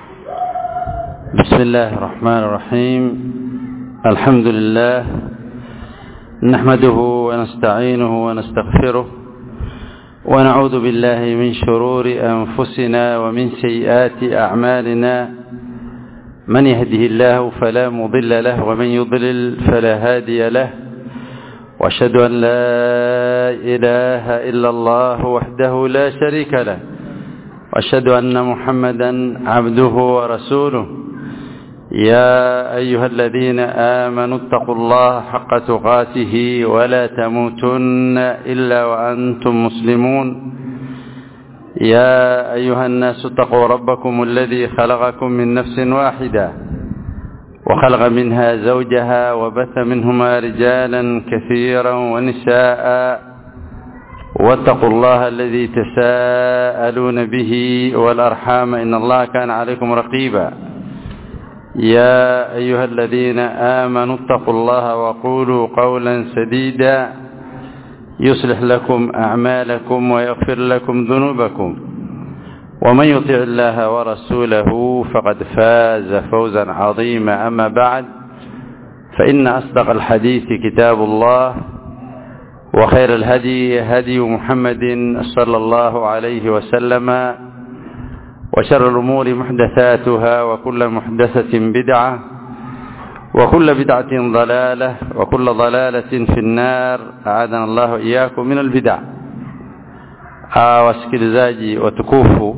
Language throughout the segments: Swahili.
بسم الله الرحمن الرحيم الحمد لله نحمده ونستعينه ونستغفره ونعوذ بالله من شرور أنفسنا ومن سيئات أعمالنا من يهده الله فلا مضل له ومن يضلل فلا هادي له واشهد أن لا إله إلا الله وحده لا شريك له واشهد أن محمدا عبده ورسوله يا أيها الذين آمنوا اتقوا الله حق تقاته ولا تموتن إلا وأنتم مسلمون يا أيها الناس اتقوا ربكم الذي خلقكم من نفس واحدة وخلق منها زوجها وبث منهما رجالا كثيرا ونساء واتقوا الله الذي تساءلون به والأرحام إن الله كان عليكم رقيبا يا أيها الذين آمنوا اتقوا الله وقولوا قولا سديدا يصلح لكم أعمالكم ويغفر لكم ذنوبكم ومن يطع الله ورسوله فقد فاز فوزا عظيما أما بعد فإن أصدق الحديث كتاب الله وخير الهدي هدي محمد صلى الله عليه وسلم وشر الأمور محدثاتها وكل محدثة بدعة وكل بدعة ضلالة وكل ضلالة في النار أعاذنا الله إياكم من البدع wasikilizaji watukufu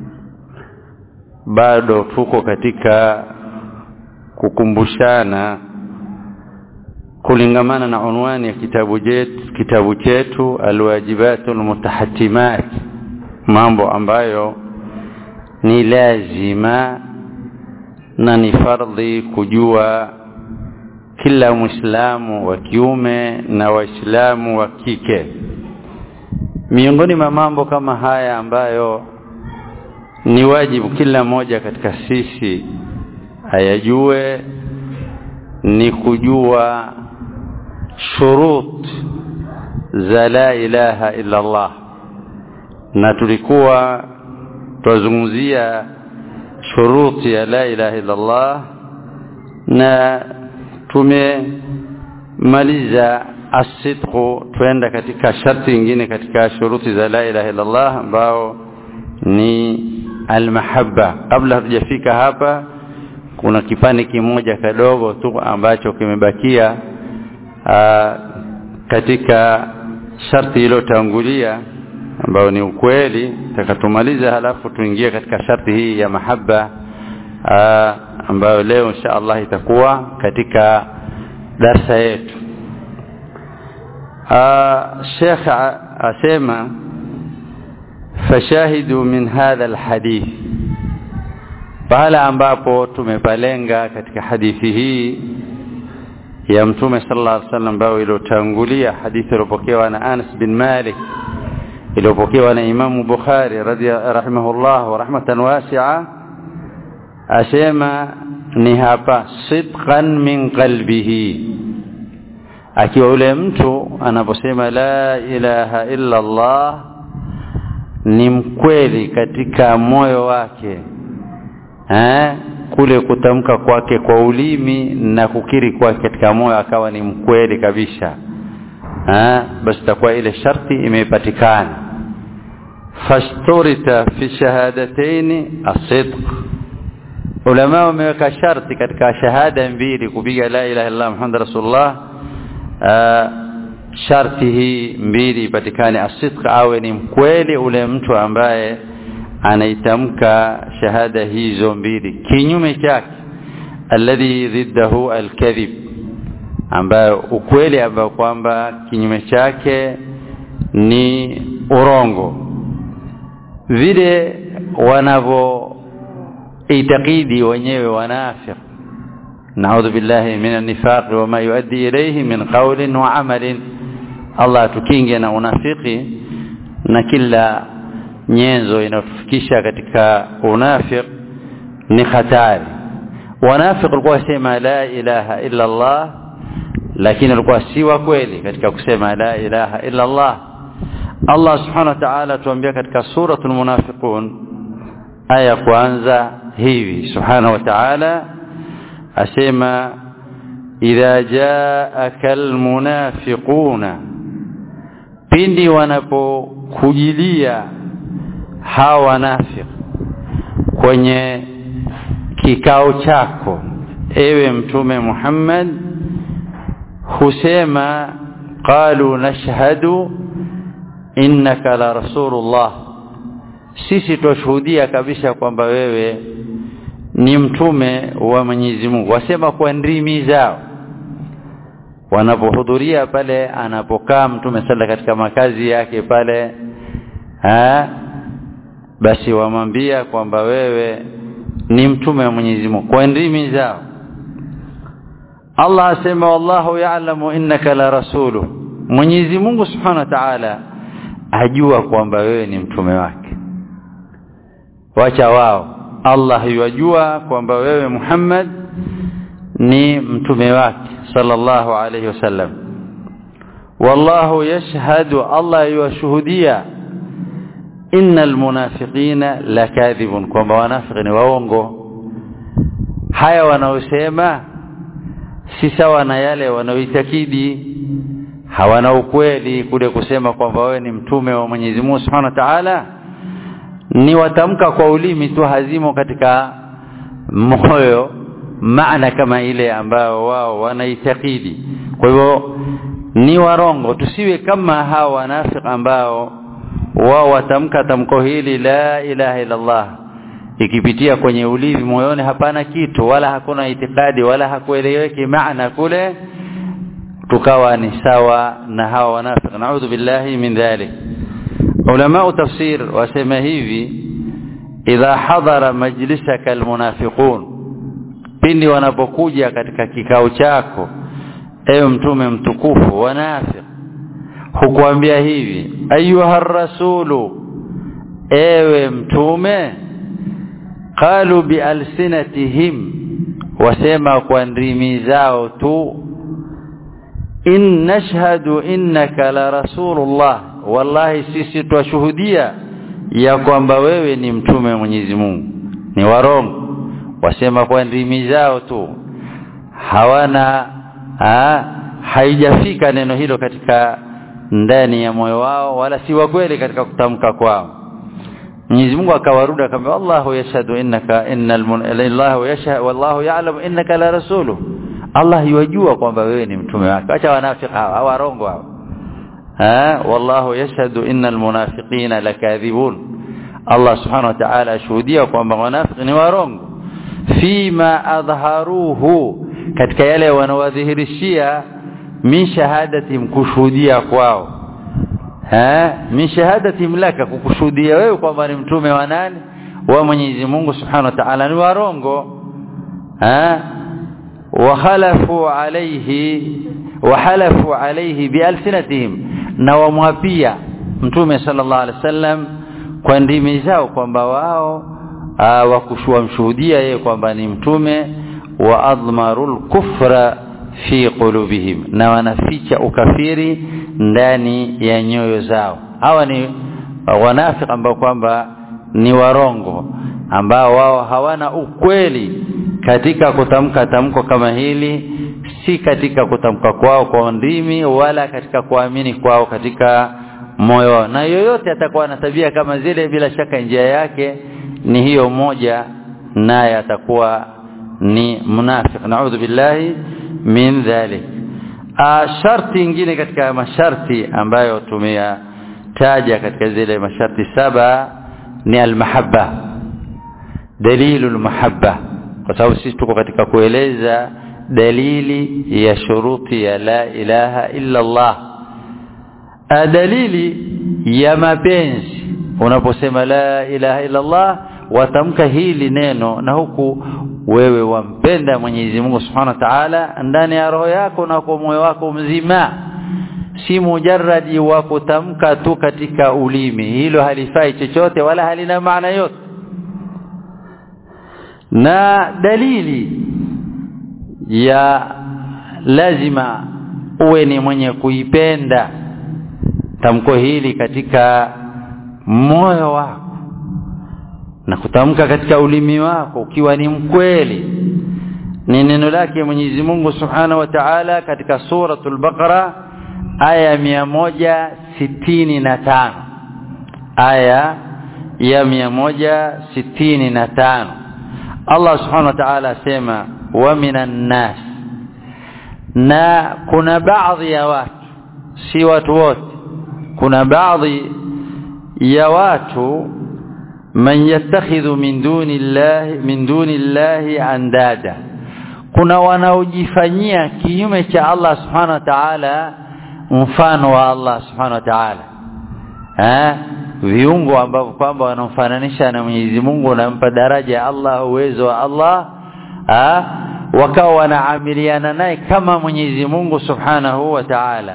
bado tuko katika kukumbushana kulingamana na unwani ya kitabu chetu kitabu chetu alwajibatul mutahatimat mambo ambayo ni lazima na ni fardhi kujua kila muislamu wa kiume na waislamu wa kike miongoni mwa mambo kama haya ambayo ni wajibu kila mmoja katika sisi ayajue ni kujua shurut za la ilaha illa Allah na tulikuwa twazungumzia shuruti ya la ilaha illa Allah na tumemaliza asidqu twenda katika sharti nyingine katika shuruti za la ilaha illa Allah ambao ni almahabba kabla hatujafika hapa kuna kipande kimoja kadogo tu ambacho kimebakia katika sharti iliyotangulia ambayo ni ukweli takatumaliza halafu tuingie katika sharti hii ya mahaba aa, ambayo leo insha Allah itakuwa katika darsa yetu Sheikh asema fashahidu min hadha alhadith pahala ambapo tumepalenga katika hadithi hii ya mtume sallallahu alaihi wasallam ambayo iliyotangulia hadithi iliyopokewa na Anas bin Malik iliyopokewa na Imamu Bukhari rahimahullah wa rahmatan wasi'a asema ni hapa sidqan min qalbihi akiwa yule mtu anaposema la ilaha illa Allah ni mkweli katika moyo wake eh kule kutamka kwake kwa ulimi na kukiri kwake katika moyo akawa ni mkweli kabisa eh basi takuwa ile sharti imepatikana fashturita fi shahadataini as-sidq ulama wameweka sharti katika shahada mbili kupiga la ilaha illa muhammad rasulullah sharti hii mbili ipatikane as-sidq awe ni mkweli ule mtu ambaye anaitamka shahada hizo mbili kinyume chake alladhi ضده alkadhib ambayo ukweli ambao kwamba kinyume chake ni urongo vile wanavyo itakidi wenyewe wanafiq naudhu billahi min nifaq wa ma yuaddi ilayhi min qawlin wa amalin Allah tukinge na unafiki na kila nyenzo inayotufikisha katika unafiq ni hatari wanafiq walikuwa wasema la ilaha illa Allah lakini walikuwa si wa kweli katika kusema la ilaha illa Allah Allah subhanahu wa ta'ala tuambia katika suratul munafiqun aya kwanza hivi subhanahu wa ta'ala asema idha jaaka almunafiquna pindi wanapokujilia hawa wanafiq kwenye kikao chako ewe mtume Muhammad husema qalu nashhadu innaka la rasulullah sisi twashuhudia kabisa kwamba wewe ni mtume wa Mwenyezi Mungu wasema kwa ndimi zao wanapohudhuria pale anapokaa mtume sala katika makazi yake pale ha? basi wamwambia kwamba wewe ni mtume wa Mwenyezi Mungu kwa ndimi zao Allah asema wallahu ya'lamu innaka la rasulu Mwenyezi Mungu Subhanahu wa Ta'ala ajua kwamba wewe ni mtume wake wacha wao Allah yajua kwamba wewe Muhammad ni mtume wake sallallahu alayhi wasallam wallahu yashhadu Allah yashuhudia innal munafiqina lakadhibun kwamba wanafiki ni waongo haya wanaosema si sawa na yale wanaoitakidi hawana ukweli kule kusema kwamba wewe ni mtume wa Mwenyezi Mungu Subhanahu wa Ta'ala ni watamka kwa ulimi tu hazimo katika moyo maana kama ile ambayo wao wanaitakidi kwa hivyo ni warongo tusiwe kama hawa wanafiki ambao wao watamka tamko hili la ilaha illa Allah ikipitia kwenye ulimi moyoni hapana kitu wala hakuna itikadi wala hakueleweki maana kule tukawa ni sawa na hawa wanafiki naudhu billahi min dhalik ulama tafsir wasema hivi idha hadara majlisaka almunafiqun pindi wanapokuja katika kikao chako ewe mtume mtukufu wanafiq hukuambia hivi ayuha rasulu ewe mtume qalu bialsinatihim wasema kwa ndimi zao tu in nashhadu innaka la rasulullah wallahi sisi twashuhudia ya kwamba wewe ni mtume wa Mwenyezi Mungu ni warongo wasema kwa ndimi zao tu hawana ha, haijafika neno hilo katika ndani ya moyo wao wala si wa kweli katika kutamka kwao Mwenyezi Mungu akawaruda akamwambia Allahu yashhadu innaka innal Allahu yashhadu wallahu ya'lamu innaka la rasulu Allah yajua kwamba wewe ni mtume wake acha wanafiki hawa warongo hawa ha wallahu yashhadu innal munafiqina lakadhibun Allah subhanahu wa ta'ala ashuhudia kwamba wanafiki ni warongo fima adharuhu katika yale wanawadhihirishia min shahadatihim kushuhudia kwao ha min shahadatihim laka kukushuhudia wewe kwamba ni mtume wa nani wa Mwenyezi Mungu Subhanahu wa Ta'ala ni warongo ha وخلفوا عليه وحلفوا عليه بألسنتهم na wamwapia mtume sallallahu alaihi wasallam kwa ndimi zao kwamba wao wakushua mshuhudia yeye kwamba ni mtume wa admarul kufra fi qulubihim na wanaficha ukafiri ndani ya nyoyo zao hawa ni wanafiki ambao kwamba ni warongo ambao wao hawana ukweli katika kutamka tamko kama hili si katika kutamka kwao kwa ndimi wala katika kuamini kwao katika moyo na yoyote atakuwa na tabia kama zile bila shaka njia yake ni hiyo moja naye atakuwa ni munafiki naudhu billahi min dhalik sharti ingine katika masharti ambayo tumeyataja katika zile masharti saba ni almahabba dalilul mahabba kwa sababu sisi tuko katika kueleza dalili ya shuruti ya la ilaha illa Allah dalili ya mapenzi unaposema la ilaha illa Allah watamka hili neno na huku wewe wampenda Mwenyezi Mungu Subhanahu wa Ta'ala ndani ya roho yako na kwa moyo wako mzima si mujarradi wa kutamka tu katika ulimi hilo halifai chochote wala halina maana yote na dalili ya lazima uwe ni mwenye kuipenda tamko hili katika moyo wako na kutamka katika ulimi wako ukiwa ni mkweli ni neno lake Mwenyezi Mungu Subhanahu wa Ta'ala katika suratul Baqara aya mia moja sitini na tano aya ya mia moja sitini na tano Allah Subhanahu wa Ta'ala asema wa minan nas na kuna baadhi ya watu si watu wote kuna baadhi ya watu man yattakhidhu min duni llahi min duni llahi andada kuna wanaojifanyia kinyume cha Allah subhanahu wa ta'ala mfano wa Allah subhanahu wa ta'ala eh viungo ambavyo kwamba wanamfananisha na Mwenyezi Mungu wanampa daraja ya Allah uwezo wa Allah eh wakawa wanaamiliana naye kama Mwenyezi Mungu subhanahu wa ta'ala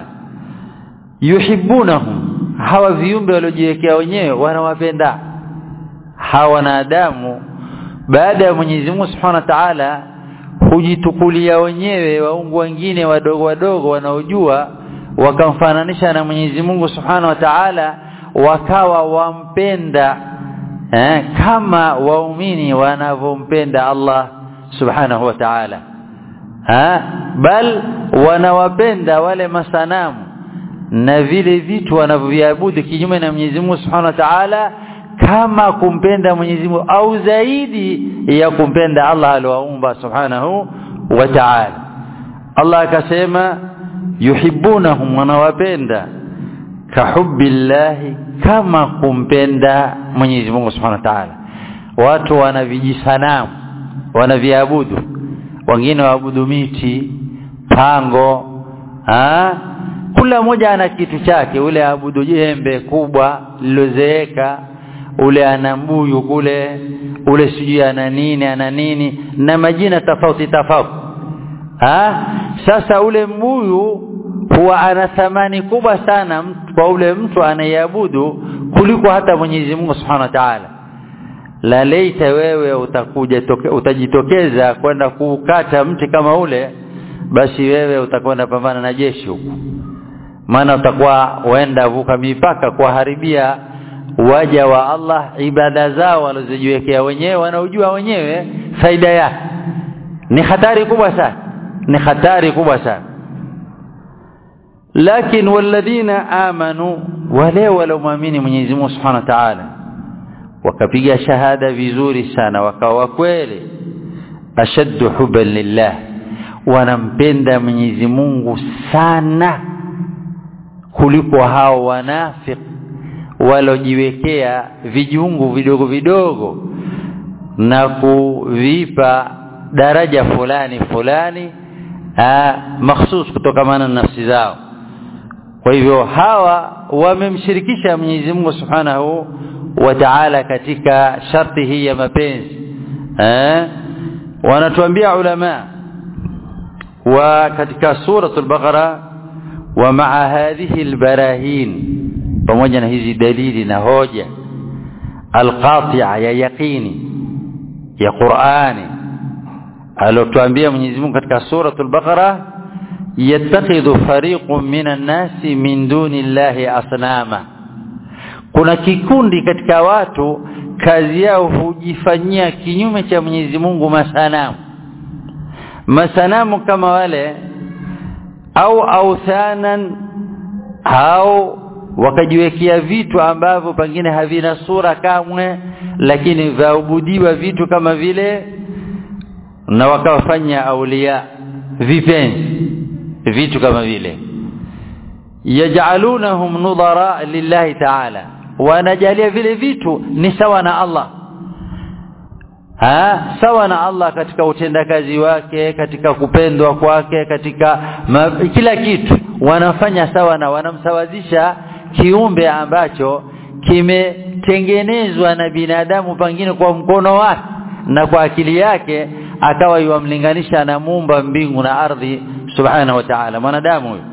yuhibbunahum hawa viumbe waliojiwekea wenyewe wanawapenda hawa wanadamu baada ya Mwenyezi Mungu Subhanahu wa Ta'ala hujitukulia wenyewe waungu wengine wadogo wadogo wanaojua wakamfananisha na Mwenyezi Mungu Subhanahu wa Ta'ala wakawa wampenda eh, kama waumini wanavyompenda Allah Subhanahu wa Ta'ala ha bal wanawapenda wale masanamu na vile vitu wanavyoviabudu kinyume na Mwenyezi Mungu Subhanahu wa Ta'ala kama kumpenda Mwenyezi Mungu au zaidi ya kumpenda Allah aliyoumba Subhanahu wa Ta'ala Allah akasema yuhibbunahum wanawapenda kahubbillahi kama kumpenda Mwenyezi Mungu Subhanahu wa Ta'ala watu wanavijisanamu wanaviabudu wengine waabudu miti pango ha? kila mmoja ana kitu chake ule abudu jembe kubwa lilozeeka ule ana mbuyu kule ule sijui ana nini ana nini na majina tofauti tofauti ha sasa ule mbuyu huwa ana thamani kubwa sana kwa ule mtu anayeabudu kuliko hata Mwenyezi Mungu Subhanahu wa Ta'ala la leita wewe utakuja toke, utajitokeza kwenda kukata mti kama ule basi wewe utakwenda pambana na jeshi huko maana utakuwa waenda vuka mipaka kuharibia waja wa Allah ibada zao walizojiwekea wenyewe wanaojua wenyewe faida yake ni hatari kubwa sana ni hatari kubwa sana lakini walladhina amanu wale walioamini Mwenyezi Mungu Subhanahu wa Ta'ala wakapiga shahada vizuri sana wakawa kweli ashaddu hubban lillah wanampenda Mwenyezi Mungu sana kuliko hao wanafik walojiwekea vijungu vidogo vidogo na kuvipa daraja fulani fulani mahsus kutokamana na nafsi zao kwa hivyo hawa wamemshirikisha Mwenyezi Mungu Subhanahu wa Ta'ala katika sharti hii ya mapenzi eh wanatuambia ulama wa katika suratul baqara wa maa hadhihi albarahin pamoja na hizi dalili na hoja alqati'a ya yaqini ya Qur'ani alotuambia Mwenyezi Mungu katika suratul baqara yattakhidhu fariqun minan nasi min duni llahi asnama kuna kikundi katika watu kazi yao hujifanyia kinyume cha Mwenyezi Mungu masanamu masanamu kama wale au authanan au wakajiwekea vitu ambavyo pengine havina sura kamwe lakini vaabudiwa vitu kama vile na wakawafanya aulia vipenzi vitu kama vile yaj'alunahum nudara lillahi ta'ala wanajalia vile vitu ni sawa na Allah ha sawa na Allah katika utendakazi wake katika kupendwa kwake katika ma, kila kitu wanafanya sawa na wanamsawazisha kiumbe ambacho kimetengenezwa na binadamu pengine kwa mkono wake na kwa akili yake akawa yuamlinganisha na muumba mbingu na ardhi subhanahu wa ta'ala mwanadamu huyo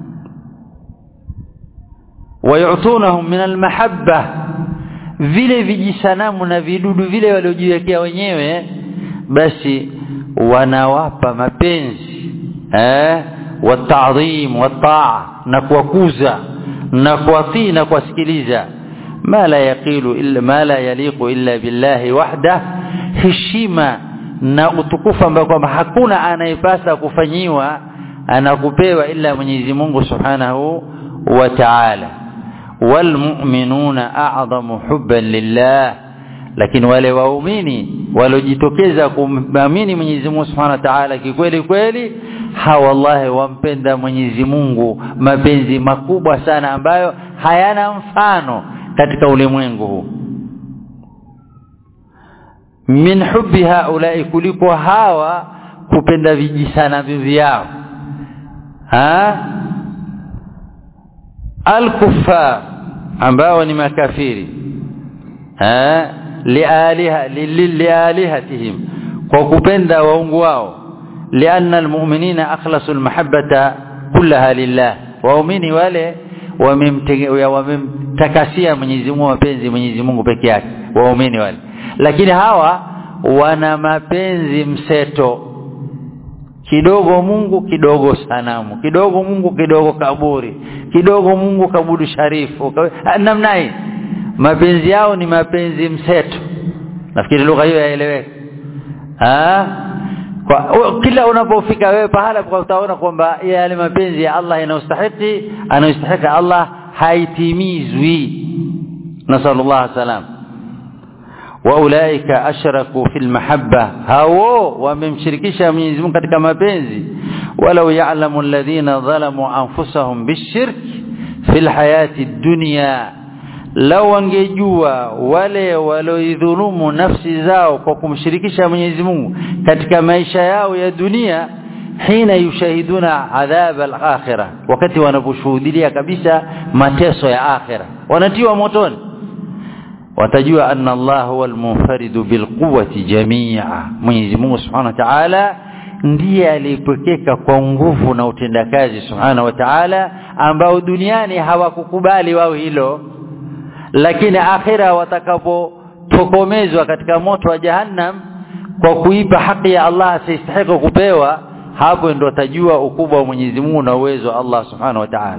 wayutunahum min almahabba vile vijisanamu na vidudu vile waliojiwekea wenyewe basi wanawapa mapenzi eh watadhim wataa na kuwakuza na kuwatii na kuwasikiliza ma la yaqilu illa ma la yaliqu illa billahi wahda heshima na utukufu ambao kwamba hakuna anayepasa kufanyiwa anakupewa ila Mwenyezi Mungu Subhanahu wa Ta'ala walmu'minuna a'zamu hubban lillah lakini wale waumini waliojitokeza kumamini Mwenyezi Mungu Subhanahu wa Ta'ala kikweli kweli hawa wallahi wampenda Mwenyezi Mungu mapenzi makubwa sana ambayo hayana mfano katika ulimwengu huu min hubbi haulai kuliko hawa kupenda vijisana vyao ha al-kuffar ambao ni makafiri ha lialiha lialihatihim kwa kupenda waungu wao lianna almu'minina akhlasu almahabbata kullaha lillah waumini wale wamemtakasia Mwenyezi Mungu mapenzi Mwenyezi Mungu peke yake waumini wale lakini hawa wana mapenzi mseto kidogo Mungu kidogo sanamu kidogo Mungu kidogo kaburi kidogo Mungu kabudu sharifu namna hii mapenzi yao ni mapenzi mseto nafikiri lugha hiyo yaeleweka ah kwa kila unapofika wewe pahala kwa utaona kwamba yale mapenzi ya Allah yanayostahili anayostahili Allah haitimizwi nasallallahu salam waulaika ashraku fil mahabba hao wamemshirikisha Mwenyezi Mungu katika mapenzi walau ya'lamu alladhina zalamu anfusahum bishirk fil hayati dunya lau wangejua wale walioidhulumu nafsi zao kwa kumshirikisha Mwenyezi Mungu katika maisha yao ya dunia hina yushahiduna adhab al-akhirah wakati wanaposhuhudia kabisa mateso ya akhira wanatiwa motoni watajua anna Allah huwa al-munfaridu bilquwwati jami'a Mwenyezi Mungu Subhanahu wa Ta'ala ndiye alipokeka kwa nguvu na utendakazi Subhanahu wa Ta'ala ambao duniani hawakukubali wao hilo lakini akhira watakapotokomezwa katika moto wa jahannam kwa kuipa haki ya Allah asistahili kupewa hapo ndo watajua ukubwa wa Mwenyezi Mungu na uwezo wa Allah Subhanahu wa Ta'ala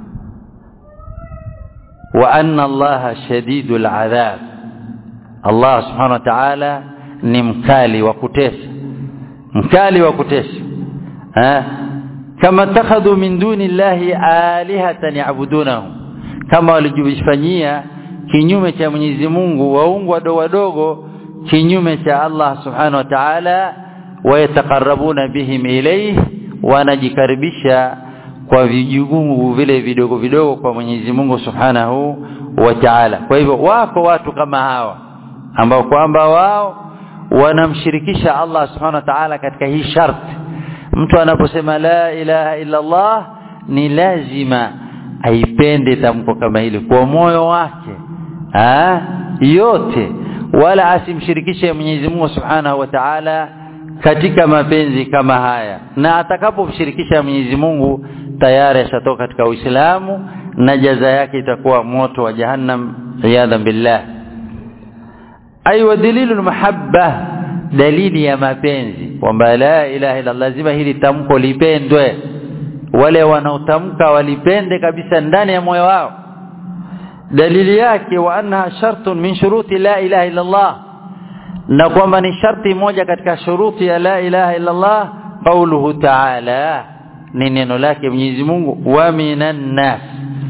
wa anna Allah shadidul adhab Allah Subhanahu wa Ta'ala ni mkali wa kutesa mkali wa kutesa eh kama takhadhu min duni llahi alihatan ya'budunahu kama walijifanyia kinyume cha Mwenyezi Mungu waungu wadogo wadogo kinyume cha Allah Subhanahu wa Ta'ala wayataqarrabuna bihim ilayhi wanajikaribisha kwa vijugungu vile vidogo vidogo kwa Mwenyezi Mungu Subhanahu wa Ta'ala kwa hivyo wako watu kama hawa ambao kwamba wao wanamshirikisha Allah Subhanahu wa Ta'ala katika hii sharti mtu anaposema la ilaha illa Allah ni lazima aipende tamko kama hili kwa moyo wake ah yote wala asimshirikishe Mwenyezi Mungu Subhanahu wa Ta'ala katika mapenzi kama haya na atakapomshirikisha Mwenyezi Mungu tayari ashatoka katika Uislamu na jaza yake itakuwa moto wa jahannam iyadha billah aywa dalilu mahabba dalili ya mapenzi kwamba la ilaha illa lazima hili tamko lipendwe wale wanaotamka walipende kabisa ndani ya moyo wao dalili yake wa annaha shartun min shuruti la ilaha illa Allah na kwamba ni sharti moja katika shuruti ya la ilaha illa Allah qauluhu ta'ala ni neno lake Mwenyezi Mungu wa minan nas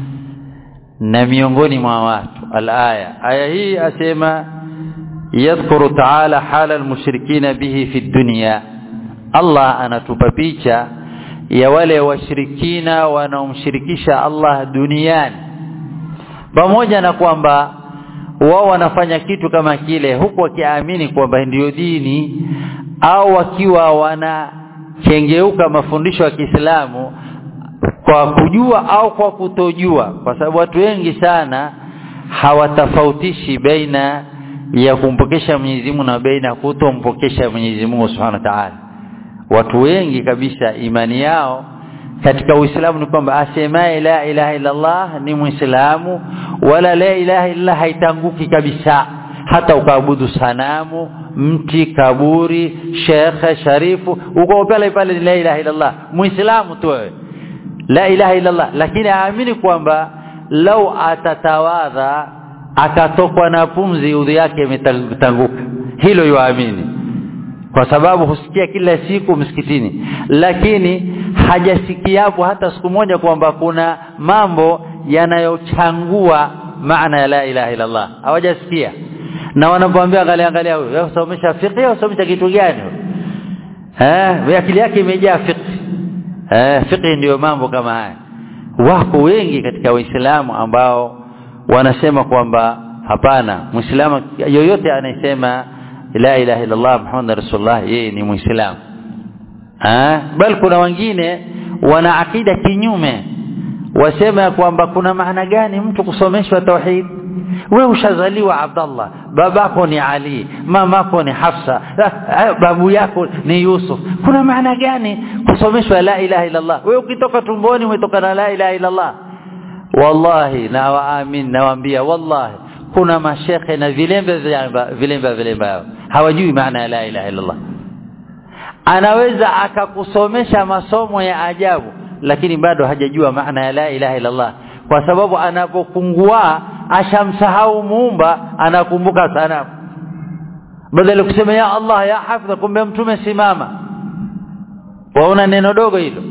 na miongoni mwa watu alaya aya hii asema yadhkuru ta'ala hala almushrikina bihi fi dunya Allah anatupa picha ya wale washirikina wanaomshirikisha Allah duniani pamoja na kwamba wao wanafanya kitu kama kile huku wakiamini kwamba ndiyo dini au wakiwa wanakengeuka mafundisho ya Kiislamu kwa kujua au kwa kutojua kwa sababu watu wengi sana hawatofautishi baina ya kumpokesha Mwenyezi Mungu na baina ya kutompokesha Mwenyezi Mungu Subhanahu wa Ta'ala watu wengi kabisa imani yao katika Uislamu ni kwamba asemaye la ilaha illa Allah ni Muislamu wala la ilaha illa haitanguki kabisa hata ukaabudu sanamu mti kaburi shekhe sharifu uko pale pale la ilaha illa Allah Muislamu tu wewe la ilaha illa Allah lakini aamini kwamba lau atatawadha akatokwa na pumzi udhi yake imetanguka hilo yuamini kwa sababu husikia kila siku msikitini lakini hajasikiapo hata siku moja kwamba kuna mambo yanayochangua maana ya la ilaha illa Allah hawajasikia na wanapoambia angalia angalia huyo wewe usomesha fiqh au usomesha kitu gani eh akili yake imejaa fiqh eh fiqh ndio mambo kama haya wako wengi katika waislamu ambao wanasema kwamba hapana muislamu yoyote anayesema la ilaha illa Allah muhammad rasulullah yeye ni muislamu eh bali kuna wengine wana akida kinyume wasema kwamba kuna maana gani mtu kusomeshwa tauhid wewe ushazaliwa Abdallah babako ni Ali mamako ni Hafsa babu yako ni Yusuf kuna maana gani kusomeshwa la ilaha illa Allah wewe ukitoka tumboni umetoka na la ilaha illa Allah wallahi na waamin nawaambia wallahi kuna mashekhe na vilembe vilembe vilembe hawajui maana ya la ilaha illa Allah anaweza akakusomesha masomo ya ajabu lakini bado hajajua maana ya la ilaha illa Allah kwa sababu anapopungua ashamsahau muumba anakumbuka sana badala kusema ya Allah ya hafidha kumbe mtume simama waona neno dogo hilo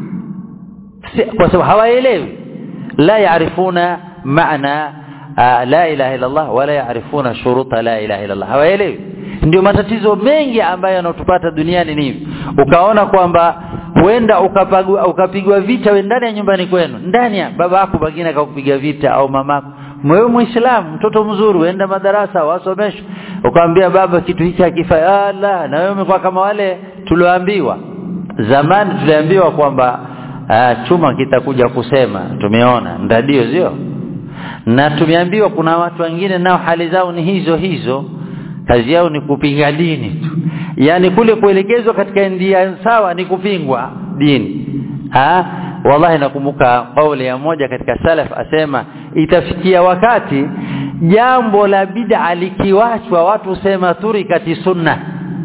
kwa sababu hawaelewi la yaarifuna maana la ilaha illa Allah wala yaarifuna shuruta la ilaha illa Allah hawaelewi ndio matatizo mengi ambayo yanatupata duniani ni ukaona kwamba huenda ukapigwa ukapigwa vita we ndani ya nyumbani kwenu ndani ya baba yako bagina akakupiga vita au mamako wewe muislamu mtoto mzuri uenda madarasa wasomeshwe ukamwambia baba kitu hiki hakifa la na wewe umekuwa kama wale tulioambiwa zamani tuliambiwa kwamba uh, chuma kitakuja kusema tumeona ndadio sio na tumeambiwa kuna watu wengine nao hali zao ni hizo hizo kazi yao ni kupinga dini tu yani kule kuelekezwa katika ndia sawa ni kupingwa dini ha wallahi nakumbuka kauli ya moja katika salaf asema itafikia wakati jambo la bid'a likiwachwa watu sema turikati sunna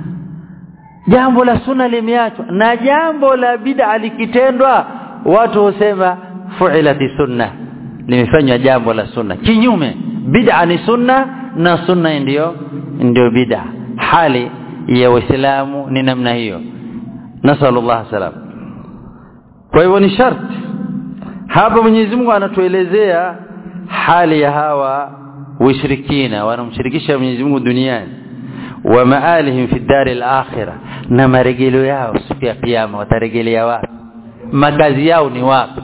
jambo la sunna limeachwa na jambo la bid'a likitendwa watu husema fu'ilati sunna limefanywa jambo la sunna kinyume bid'a ni sunna na sunna ndio ndio bid'a hali ya waislamu ni namna hiyo nasallallahu salam kwa hivyo ni sharti hapa Mwenyezi Mungu anatuelezea hali ya hawa washirikina wanamshirikisha Mwenyezi Mungu duniani wa maalihim fi dari al-akhirah na marejeleo yao siku ya kiyama watarejelea wapi makazi yao ni wapi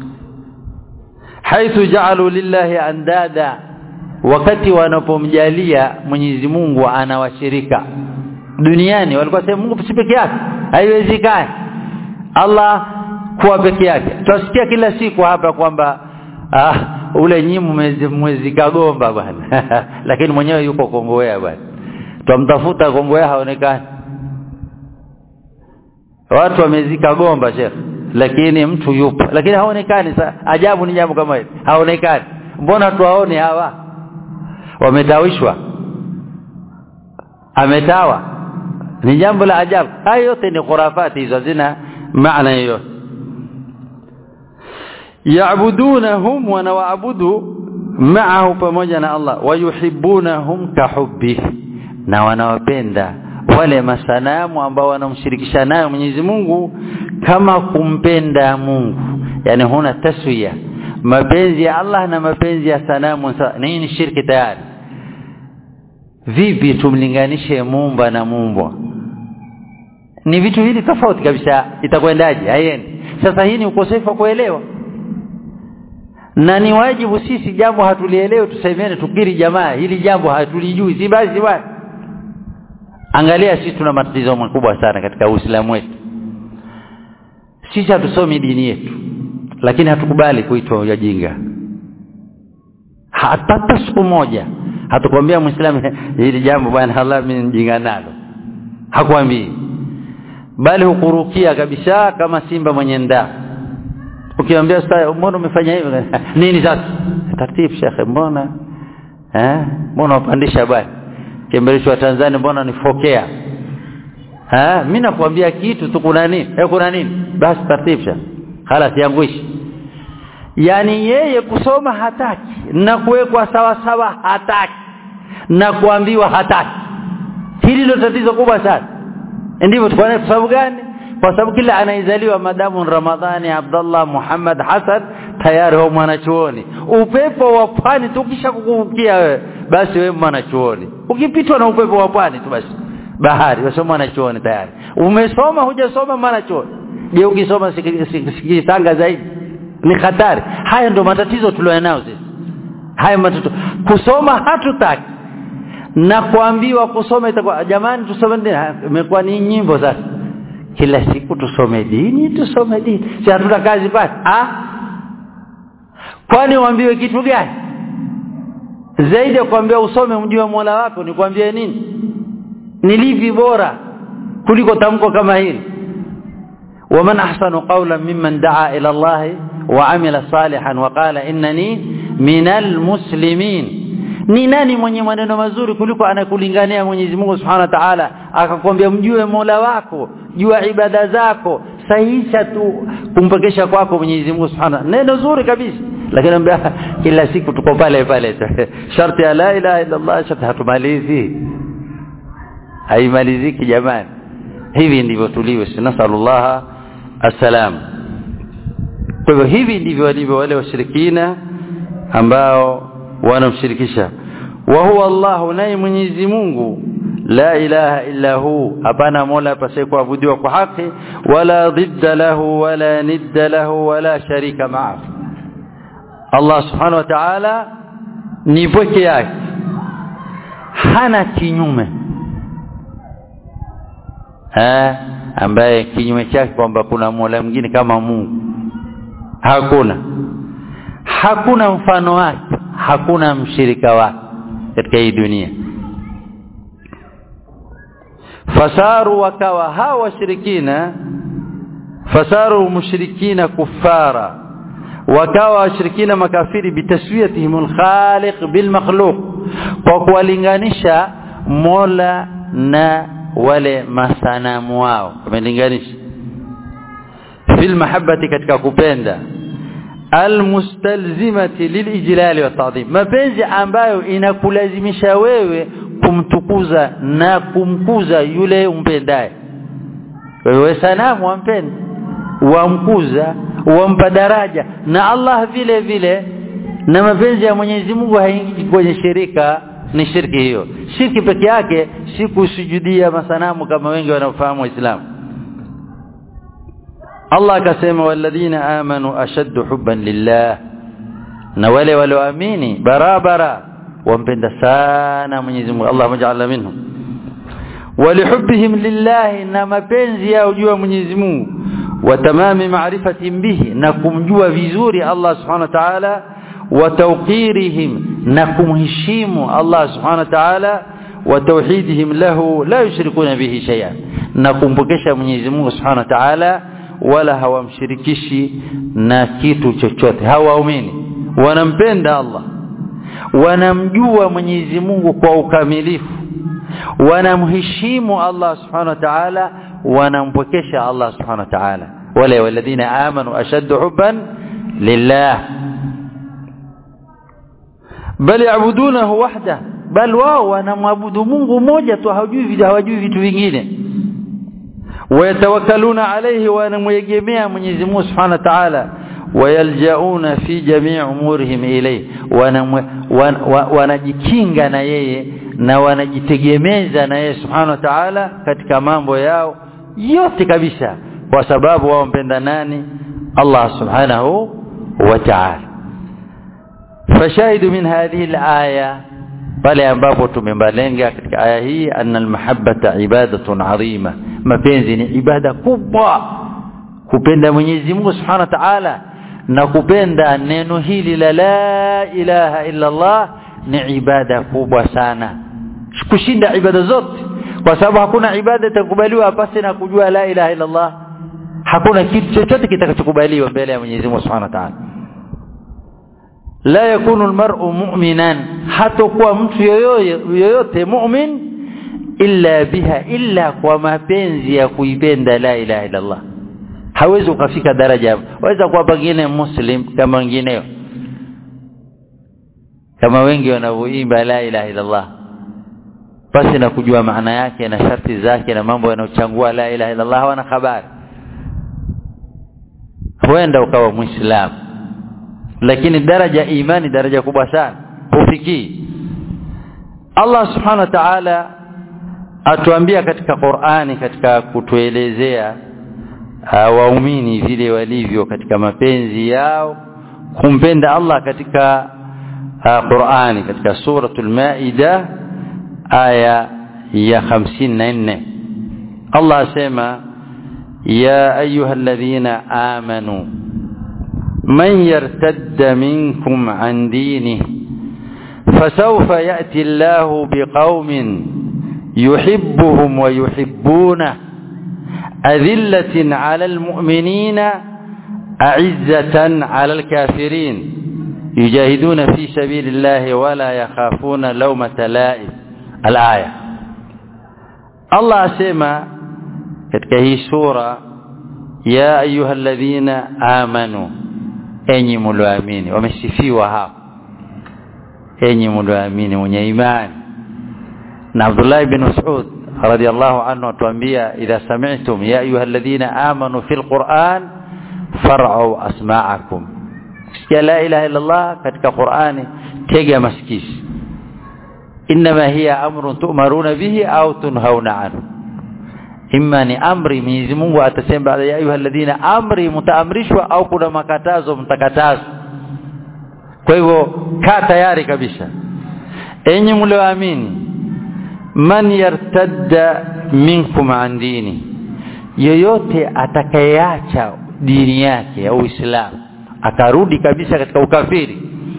haithu ja'alu lillahi andada wakati wanapomjalia Mwenyezi Mungu anawashirika duniani walikuwa sema Mungu si peke yake haiwezekani Allah kuwa peke yake tunasikia kila siku hapa kwamba ah, ule nyimu mwezi, mwezi kagomba bwana lakini mwenyewe yuko Kongowea bwana twamtafuta Kongowea haonekani watu wamezika gomba shekh lakini mtu yupo lakini haonekani ajabu ni jambo kama hili haonekani mbona tuwaone hawa wametawishwa ametawa ni jambo la ajabu hayo yote ni khurafati hizo zina maana hiyo ya'budunahum wa nawaabudu ma'ahu pamoja na Allah wayuhibbunahum kahubbi na wanawapenda wale masanamu ambao wanamshirikisha nayo Mwenyezi Mungu kama kumpenda Mungu yani huna taswiya mapenzi ya Allah na mapenzi ya sanamu nini ni shirki tayari vipi tumlinganishe muumba na muumbwa ni vitu hili tofauti kabisa itakwendaje haiendi sasa hii ni ukosefu wa kuelewa na ni wajibu sisi jambo hatulielewe tusemene tukiri jamaa hili jambo hatulijui si basi bwana angalia sisi tuna matatizo makubwa sana katika Uislamu wetu sisi hatusomi dini yetu lakini hatukubali kuitwa wajinga hata siku moja hatukwambia muislamu hili jambo bwana Allah mimi mjinga nalo hakwambii bali hukurukia kabisa kama simba mwenye ndaa ukiambia sasa mbona umefanya hivyo nini sasa taratibu shekhe mbona eh mbona upandisha bwana kimbelesho wa Tanzania mbona nifokea eh mimi nakwambia kitu tu kuna nini eh kuna nini basi taratibu shekhe خلاص yanguishi yani yeye kusoma hataki na kuwekwa sawa sawa hataki na kuambiwa hataki hili ndio tatizo kubwa sana ndivyo kwa sababu gani kwa sababu kila anaizaliwa madamu Ramadhani Abdullah Muhammad Hassan tayari huwa mwanachuoni upepo wa pwani tukisha kukuvukia wewe basi wewe mwanachuoni ukipitwa na upepo wa pwani tu basi bahari wewe mwanachuoni tayari umesoma hujasoma mwanachuoni je ukisoma sikitanga zaidi ni hatari haya ndio matatizo tulionayo sisi haya matatizo kusoma hatutaki na kuambiwa kusoma itakuwa jamani tusome dini imekuwa ni nyimbo sasa kila siku tusome dini tusome dini si hatuna kazi pale ah kwani uambiwe kitu gani zaidi ya kuambia usome mjue Mola wako ni kuambia nini ni lipi bora kuliko tamko kama hili ومن احسن قولا ممن دعا الى الله وعمل صالحا وقال انني من المسلمين ni nani mwenye maneno mazuri kuliko anakulingania Mwenyezi Mungu Subhanahu wa Ta'ala akakwambia mjue Mola wako jua ibada zako sahisha tu kumpekesha kwako Mwenyezi Mungu Subhanahu neno zuri kabisa lakini ambia kila siku tuko pale pale sharti ya la ilaha illa Allah sharti hatumalizi haimaliziki jamani hivi ndivyo tuliwe nasallallahu assalam kwa hivyo hivi ndivyo walivyo wale washirikina ambao wanamshirikisha wa huwa Allah naye Mwenyezi Mungu la ilaha illa hu hapana mola apasaye kuabudiwa kwa haki wala dhidda lahu wala nidda lahu wala sharika ma'ah Allah subhanahu wa ta'ala ni pweke yake hana kinyume eh ambaye kinyume chake kwamba kuna mola mwingine kama Mungu hakuna hakuna mfano wake hakuna mshirika wake katika hii dunia fasaru wakawa hawa washirikina fasaru mushrikina kuffara wakawa washirikina makafiri bitaswiyatihim alkhaliq bilmakhluq kwa kuwalinganisha mola na wale masanamu wao wamelinganisha fil mahabbati katika kupenda almustalzimati lilijlali wa ta'dhim mapenzi ambayo inakulazimisha wewe kumtukuza na kumkuza yule umpendaye wewe sanamu wampenda wamkuza wampa daraja na Allah vile vile na mapenzi ya Mwenyezi Mungu haingii kwenye shirika ni shirki hiyo shirki peke yake si kusujudia masanamu kama wengi wanaofahamu waislamu Allah akasema walladhina amanu ashaddu hubban lillah na wale walioamini barabara wampenda sana Mwenyezi Mungu Allah mja'alna minhum walihubbihim lillah na mapenzi yao juu ya Mwenyezi Mungu wa tamami ma'rifatihim bihi na kumjua vizuri Allah subhanahu wa ta'ala wa tawqirihim na kumheshimu Allah subhanahu wa ta'ala wa tauhidihim lahu la yushrikuna bihi shay'an na kumpokesha Mwenyezi Mungu subhanahu wa ta'ala wala hawamshirikishi na kitu chochote hawaumini wanampenda Allah wanamjua Mwenyezi Mungu kwa ukamilifu wanamheshimu Allah subhanahu wa ta'ala wanampokesha Allah subhanahu wa ta'ala wale walladhina amanu ashaddu hubban lillah bal yaabudunahu wahda bal wao wanamwabudu Mungu mmoja tu hawajui hawajui vitu vingine wayatawakkaluna alayhi wanamwegemea Mwenyezi Mungu Subhanahu wa Ta'ala wayaljauna fi jamii umurihim ilayhi wanajikinga na yeye na wanajitegemeza na yeye Subhanahu wa Ta'ala katika mambo yao yote kabisa kwa sababu wao mpenda nani Allah Subhanahu wa Ta'ala fashahidu min hadhihi al-aya pale ambapo tumembalenga katika aya hii anna almahabbata ibadatun adhima mapenzi ni ibada kubwa kupenda Mwenyezi Mungu Subhanahu wa Ta'ala na kupenda neno hili la la ilaha illa Allah ni ibada kubwa sana kushinda ibada zote kwa sababu hakuna ibada itakubaliwa pasi na kujua la ilaha illa Allah hakuna kitu chochote kitakachokubaliwa mbele ya Mwenyezi Mungu Subhanahu wa Ta'ala la yakunu almar'u mu'minan hatakuwa mtu yoyote mu'min illa biha illa kwa mapenzi ya kuipenda la ilaha illa Allah hawezi ukafika daraja waweza kuwa pengine muslim kama wengineo kama wengi wanavyoimba la ilaha illallah basi na kujua maana yake na sharti zake na mambo yanayochangua la ilaha illallah hawana habari huenda ukawa muislamu lakini daraja imani daraja kubwa sana hufikii Allah subhanahu wa ta'ala atuambia katika Qur'ani katika kutuelezea waumini vile walivyo katika mapenzi yao kumpenda Allah katika Qur'ani katika suratul Maida aya ya 54 Allah asema ya ayyuhalladhina amanu man yartadda minkum an dinihi فسوف يأتي الله بقوم يحبهم ويحبونه أذلة على المؤمنين أعزة على الكافرين يجاهدون في سبيل الله ولا يخافون لومة لائم الآية الله أسمى katika hii sura ya ayuha alladhina amanu enyi mlioamini wamesifiwa hapa enyi mlioamini mwenye imani na Abdullah ibn Mas'ud radiyallahu anhu atuambia idha sami'tum ya ayuha alladhina amanu fil Qur'an far'u asma'akum sikia la ilaha illa Allah katika Qur'ani tega masikisi inma hiya amrun tu'maruna bihi au tunhauna anhu imma ni amri Mwenyezi Mungu atasema baada ya ayuha alladhina amri mtaamrishwa au kuna makatazo mtakatazwa kwa hivyo kaa tayari kabisa enyi mlioamini man yartadda minkum an dini yoyote atakayeacha dini yake au Uislamu akarudi kabisa katika ukafiri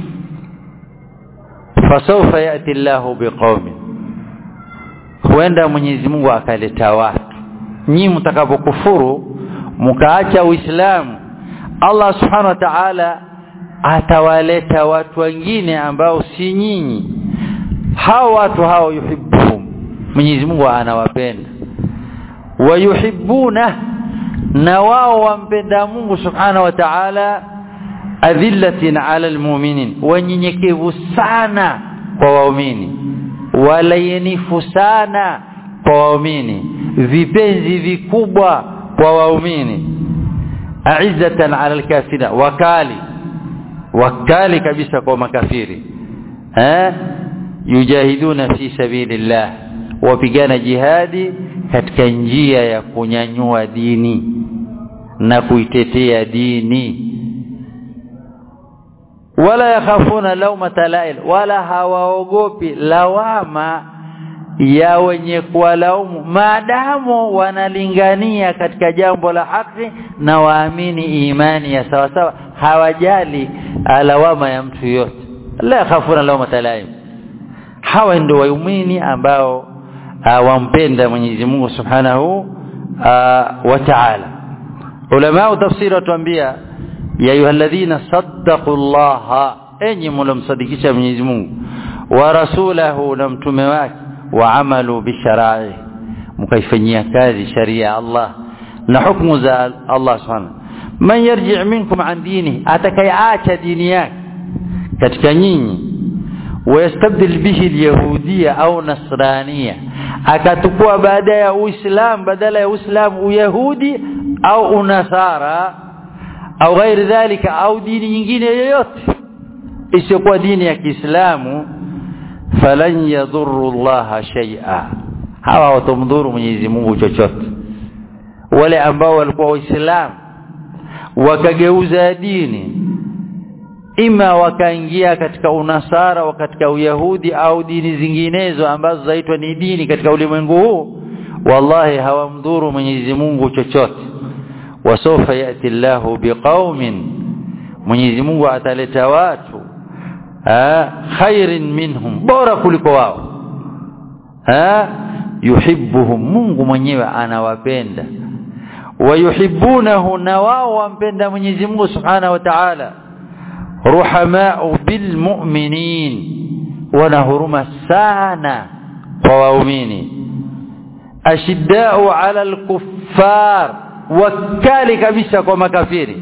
fasawfa yati Allahu biqaumin huenda Mwenyezi Mungu akaleta watu nyinyi mtakapokufuru mkaacha Uislamu Allah Subhanahu wa Ta'ala atawaleta watu wengine ambao si nyinyi hao watu hao yuhibbuhum Mwenyezi Mungu anawapenda wayuhibbuna na wao wampenda Mungu Subhanahu wa Ta'ala adhillatin 'ala almu'minin wanyenyekevu sana kwa waumini walayenifu sana kwa waumini vipenzi vikubwa kwa waumini a'izzatan 'ala alkafirina wakali wakali kabisa kwa makafiri eh yujahiduna fi sabilillah wapigana jihadi katika njia ya kunyanyua dini na kuitetea dini wala yakhafuna lawmata la'il wala hawaogopi lawama ya wenye kuwalaumu maadamu wanalingania katika jambo la haki na waamini imani ya sawa sawa hawajali lawama ya mtu yote la yakhafuna lawmata la'il hawa ndio waumini ambao wampenda Mwenyezi Mungu Subhanahu wa Ta'ala ulama tafsiri watuambia ya ayyuhalladhina sattaqullaha enyi mlomsadikisha Mwenyezi Mungu wa rasulahu na mtume wake wa amalu bishara'i mkaifanyia kazi sharia Allah na hukumu za Allah Subhanahu man yarji' minkum an dini atakayeacha dini yake katika nyinyi ويستبدل به اليهودية أو نصرانية akatukua baada ya uislam badala ya uislam uyahudi au unasara au ghairi dhalika au dini nyingine yoyote isiyokuwa dini ya Kiislamu falan yadhurru Allah shay'a hawa watamdhuru Mwenyezi Mungu chochote wale ambao walikuwa waislamu wakageuza dini ima wakaingia katika unasara au katika uyahudi au dini zinginezo ambazo zaitwa ni dini katika ulimwengu huu wallahi hawamdhuru Mwenyezi Mungu chochote wasofa yati Allahu biqaumin Mwenyezi Mungu ataleta watu ha khairin minhum bora kuliko wao ha yuhibbuhum Mungu mwenyewe anawapenda wayuhibbunahu na wao wampenda Mwenyezi Mungu Subhanahu wa Ta'ala ruhamau bilmu'minin wana huruma sana kwa waumini ashiddau ala alkuffar wakali kabisa kwa makafiri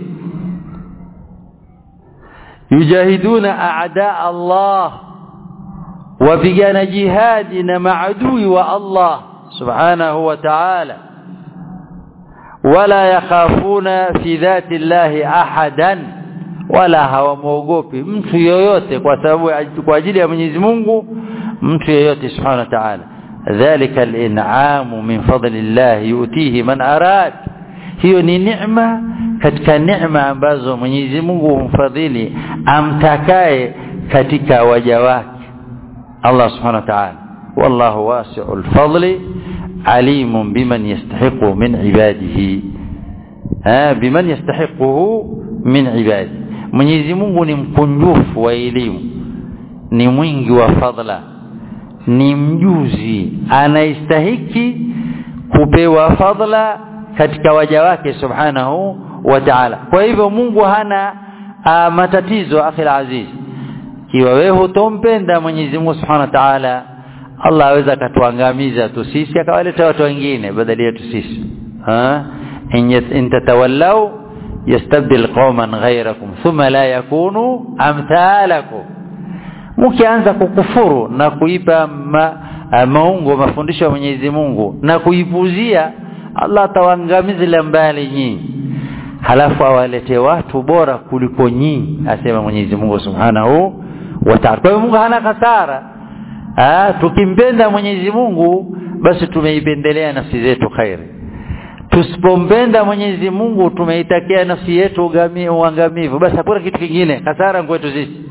yujahiduna a'da Allah wapigana jihadi na maadui wa Allah subhanahu wa ta'ala wala yakhafuna fi dhati llahi ahadan wala hawamwogopi mtu yoyote kwa sababu kwa ajili ya Mwenyezi Mungu mtu yoyote subhanahu wa ta'ala dhalika al-in'amu min fadlillah yutihi man arad hiyo ni neema katika neema ambazo Mwenyezi Mungu humfadhili amtakaye katika waja wake Allah subhanahu wa ta'ala wallahu wasi'ul fadli alimun biman yastahiqu min ibadihi ha biman yastahiquhu min ibadihi Mwenyezi Mungu ni mkunjufu wa elimu ni mwingi wa fadla ni mjuzi anaistahiki kupewa fadla katika waja wake subhanahu wa ta'ala kwa hivyo Mungu hana a, matatizo akhil aziz kiwa wewe hutompenda Mwenyezi Mungu subhanahu wa ta'ala Allah aweza akatuangamiza tu sisi akawaleta watu wengine badala yetu sisi ha in tatawallaw yastabdil qauman ghayrakum thumma la yakunu amthalakum mkianza kukufuru na kuipa ma, maungo mafundisho ya Mwenyezi Mungu na kuipuzia Allah atawaangamiza mbali nyinyi halafu awalete watu bora kuliko nyinyi asema Mwenyezi Mungu Subhanahu wa Ta'ala kwa hiyo Mungu hana hasara ah tukimpenda Mwenyezi Mungu basi tumeipendelea nafsi zetu khairi tusipompenda Mwenyezi Mungu tumeitakia nafsi yetu uangamivu basi hakuna kitu kingine hasara kwetu sisi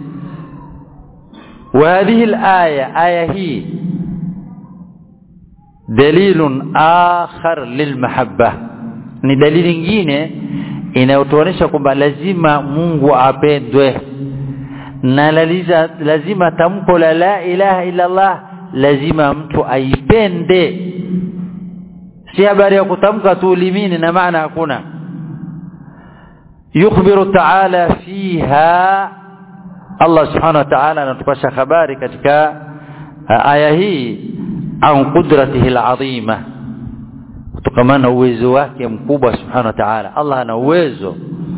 وهذه الآية آية هي دليل آخر للمحبة ni dalili nyingine inayotuonesha kwamba lazima Mungu apendwe na laliza, lazima tamko la la ilaha illa Allah lazima mtu aipende si habari ya kutamka tu limini na maana hakuna yukhbiru ta'ala fiha Allah subhanahu wa ta'ala anatupasha habari katika aya hii an qudratihi al'azima kutokana na uwezo wake mkubwa subhanahu wa ta'ala Allah ana uwezo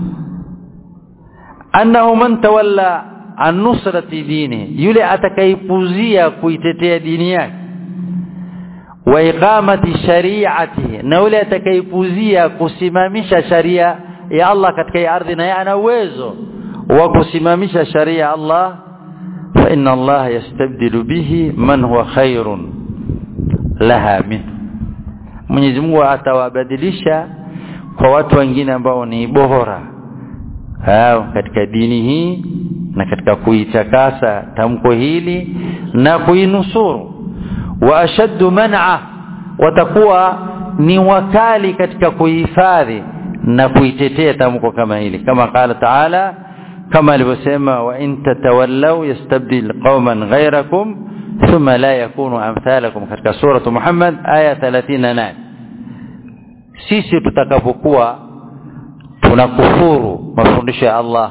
annahu man tawalla an nusrati dini yule atakayepuzia kuitetea dini yake wa iqamati shari'ati na yule atakayepuzia kusimamisha sharia ya Allah katika ardhi na ana uwezo wa kusimamisha sharia Allah fa inna Allah yastabdilu bihi man huwa khairun laha min Mwenyezi Mungu atawabadilisha kwa watu wengine ambao ni bora hao katika dini hii na katika kuitakasa tamko hili na kuinusuru wa ashaddu man'a watakuwa ni wakali katika kuhifadhi na kuitetea tamko kama hili kama qala ta'ala kama alivyosema wa in tatawallaw yastabdil qauman ghayrakum thumma la yakunu amthalakum katika sura Muhammad aya 38 sisi tutakapokuwa tunakufuru mafundisho ya Allah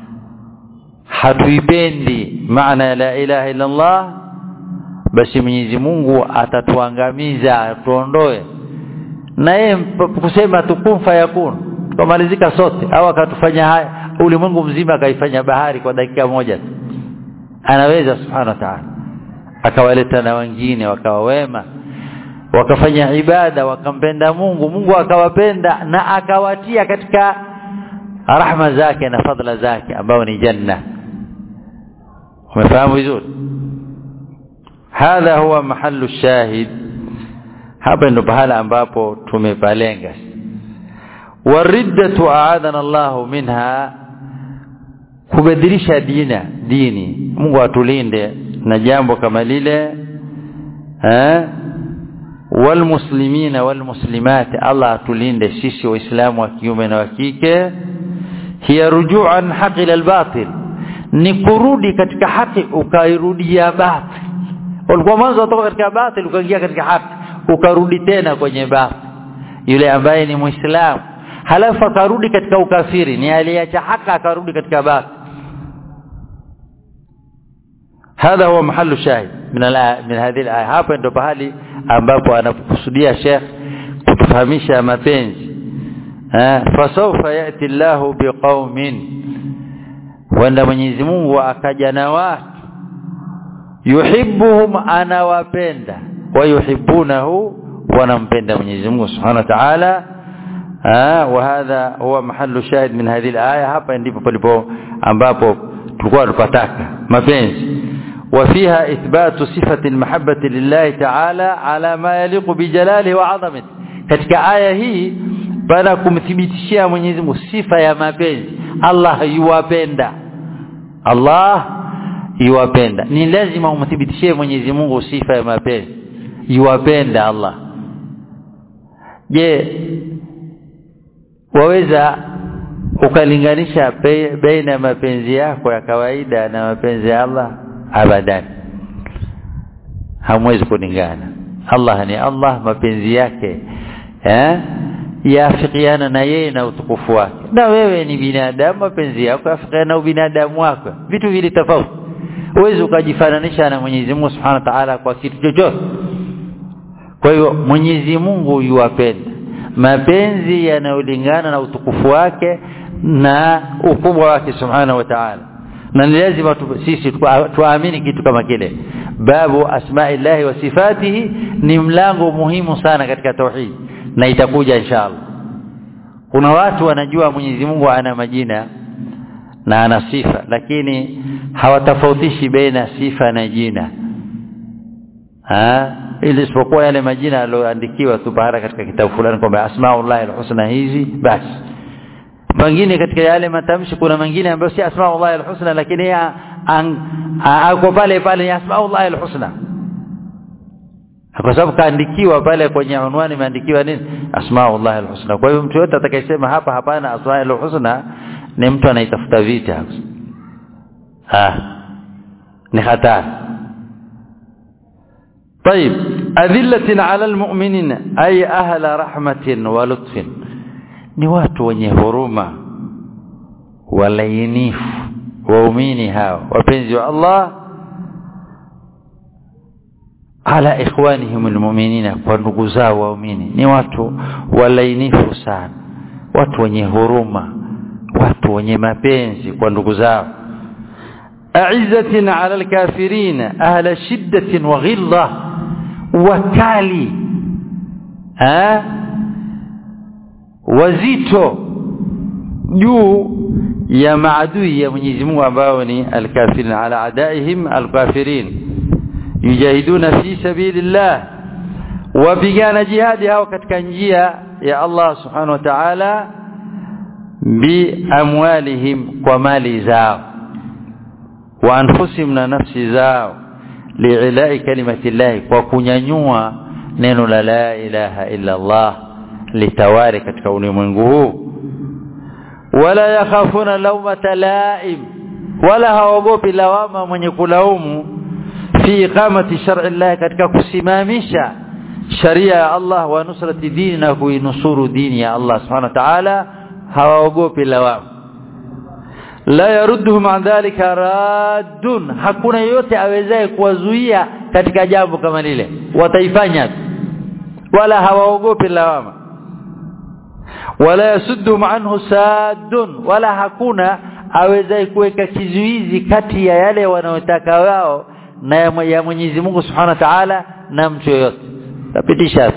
hatuipendi maana la ilaha illa Allah basi Mwenyezi Mungu atatuangamiza atuondoe na yeye kusema tukun fayakun tumalizika sote au akatufanya haya ulimwengu mzima akaifanya bahari kwa dakika moja anaweza subhanahu wa ta'ala akawaleta na wengine wakawa wema wakafanya ibada wakampenda Mungu Mungu akawapenda na akawatia katika rahma zake na fadla zake ambao ni janna umefahamu vizuri hadha huwa mahallu shahid hapa ndo pahala ambapo tumepalenga wariddatu aadana Allahu minha kubadilisha dina dini Mungu atulinde na jambo kama lile eh walmuslimina walmuslimat Allah atulinde sisi waislamu wa kiume na wa kike hiya ruju'an haqi ila albatil ni kurudi katika haki ukairudia batil ulikuwa mwanzo kutoka katika batil ukaingia katika haki ukarudi tena kwenye batil yule ambaye ni muislamu halafu akarudi katika ukafiri ni aliacha haki akarudi katika batil هذا هو محل الشاهد من من هذه الايه hapa ndo pahali ambapo anakusudia Sheikh kutufahamisha mapenzi fasawfa yati Allahu biqaumin wanda Mwenyezi Mungu akaja na watu yuhibbuhum anawapenda wa yuhibbunahu wanampenda Mwenyezi Mungu Subhanahu wa Ta'ala wa hadha huwa mahallu shahid min hadhihi al-aya hapa ndipo palipo ambapo tulikuwa tupataka mapenzi وفيها إثبات صفة المحبة لله تعالى على ما يليق بجلاله وعظمته katika aya hii bana kumthibitishia Mwenyezi Mungu sifa ya mapenzi Allah yuwapenda Allah yuwapenda ni lazima umthibitishie Mwenyezi Mungu sifa ya mapenzi yuwapenda Allah je waweza ukalinganisha baina ya mapenzi yako ya kawaida na mapenzi ya Allah abadan hamwezi kulingana Allah ni Allah mapenzi yake eh yafikiana na yeye na utukufu wake na wewe ni binadamu mapenzi yako yafikiana na ubinadamu wako vitu vile tofauti uwezi ukajifananisha na Mwenyezi Mungu Subhanahu wa Ta'ala kwa kitu chochote kwa hiyo Mwenyezi Mungu yuwapenda mapenzi yanayolingana na utukufu wake na ukubwa wake Subhanahu wa Ta'ala na ni lazima sisi tuamini kitu kama kile babu asma'illahi wa sifatihi ni mlango muhimu sana katika tauhid na itakuja inshallah kuna watu wanajua Mwenyezi Mungu ana majina na ana sifa lakini hawatofautishi baina sifa na jina ah ili isipokuwa yale majina yaliyoandikiwa tu bahara katika kitabu fulani kwamba asmaullahi alhusna hizi basi pengine katika yale matamshi kuna mengine ambayo si asmaullahi alhusna lakini ako pale pale ni asmaullahi alhusna kwa sababu kaandikiwa pale kwenye unwani imeandikiwa nini asmaullahi alhusna kwa hiyo mtu yote atakayesema hapa hapana asmaullahi alhusna ni mtu anaitafuta vita ah ni hatari طيب أذلة على المؤمنين أي أهل رحمة ولطف ni watu wenye huruma walainifu waumini hao wapenzi wa Allah ala ikhwanihim almu'minina kwa ndugu zao waumini ni watu walainifu sana watu wenye huruma watu wenye mapenzi kwa ndugu zao a'izzatin 'ala al-kafirin ahla shiddatin wa ghillah wakali ha wazito juu ya maadui ya Mwenyezi Mungu ambao ni al-kafirin ala adaihim al-kafirin yujahiduna fi sabilillah wapigana jihadi hao katika njia ya Allah subhanahu wa ta'ala bi amwalihim kwa mali zao wa anfusihim na nafsi zao li'ilai kalimati Allah kwa kunyanyua neno la la ilaha illa Allah litawari katika ulimwengu huu wala yakhafuna lawmata laim wala haogopi lawama mwenye kulaumu fi iqamati shar'i Allah katika kusimamisha sharia ya Allah wa nusrati dini na kuinusuru dini ya Allah subhanahu wa ta'ala hawaogopi lawama la yarudduhum an dhalika raddun hakuna yote awezaye kuwazuia katika jambo kama lile wataifanya wala hawaogopi lawama wala yasudduhum anhu saddun wala hakuna awezaye kuweka kizuizi kati ya yale wanayotaka wao na ya Mwenyezi Mungu Subhanahu wa Ta'ala na mtu yoyote tapitisha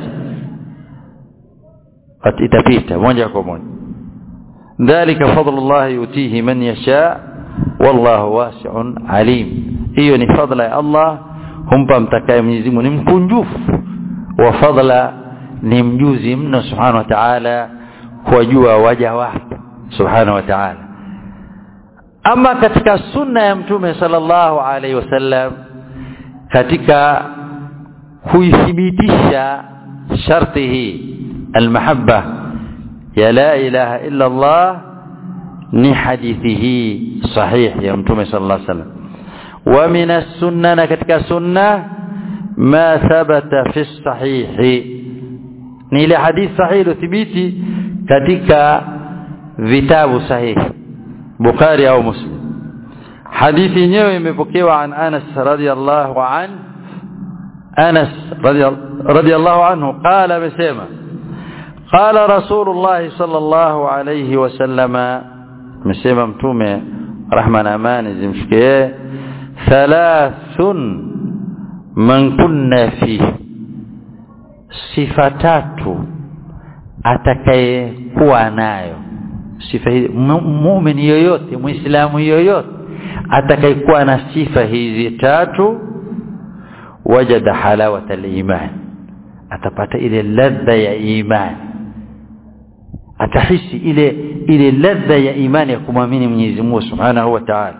itapita moja kwa moja dhalika fadlullah yutihi man yasha wallahu wasi'un alim hiyo ni fadla ya Allah humpa mtakaye Mwenyezi Mungu ni mkunjufu wa fadla ni mjuzi mno subhanahu wa ta'ala kuwajua waja wake subhanahu wa ta'ala ama katika sunna ya mtume sallallahu alaihi wasallam katika kuithibitisha sharti hii almahabba ya la ilaha illa Allah ni hadithi hii sahih ya mtume sallallahu alaihi wasallam wa min as-sunnah katika sunna ma thabata fi sahih ni ile hadithi sahihi thibiti katika vitabu sahihi Bukhari au Muslim hadithi yenyewe imepokewa an Anas radhiyallahu an Anas radhiyallahu anhu qala amesema قال رسول الله صلى الله عليه وسلم مسيما متومه رحمة أمان زمشكيه ثلاث من كنا فيه sifa tatu atakayekuwa nayo sifa hizi muumini yoyote muislamu yoyote atakayekuwa na sifa hizi tatu wajada halawata aliman atapata ile ladha ya imani atahisi ile ile ladha ya imani ya kumwamini Mwenyezi Mungu Subhanahu wa Ta'ala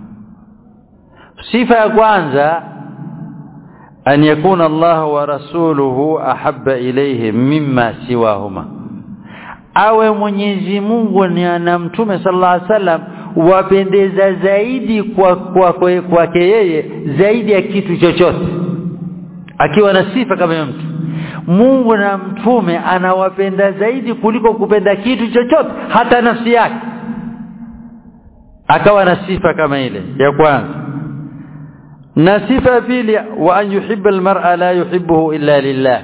sifa ya kwanza an yakuna Allah wa rasuluhu ahabba ilayhi mimma siwahuma awe Mwenyezi Mungu na mtume sallallahu alaihi wasallam wapendeza zaidi kwa kwake kwa, kwa yeye zaidi ya kitu chochote akiwa na sifa kama mtu Mungu na mtume anawapenda zaidi kuliko kupenda kitu chochote hata nafsi yake akawa na sifa kama ile ya kwanza na sifa ya pili wa an yuhibba almar'a la yuhibbuhu illa lillah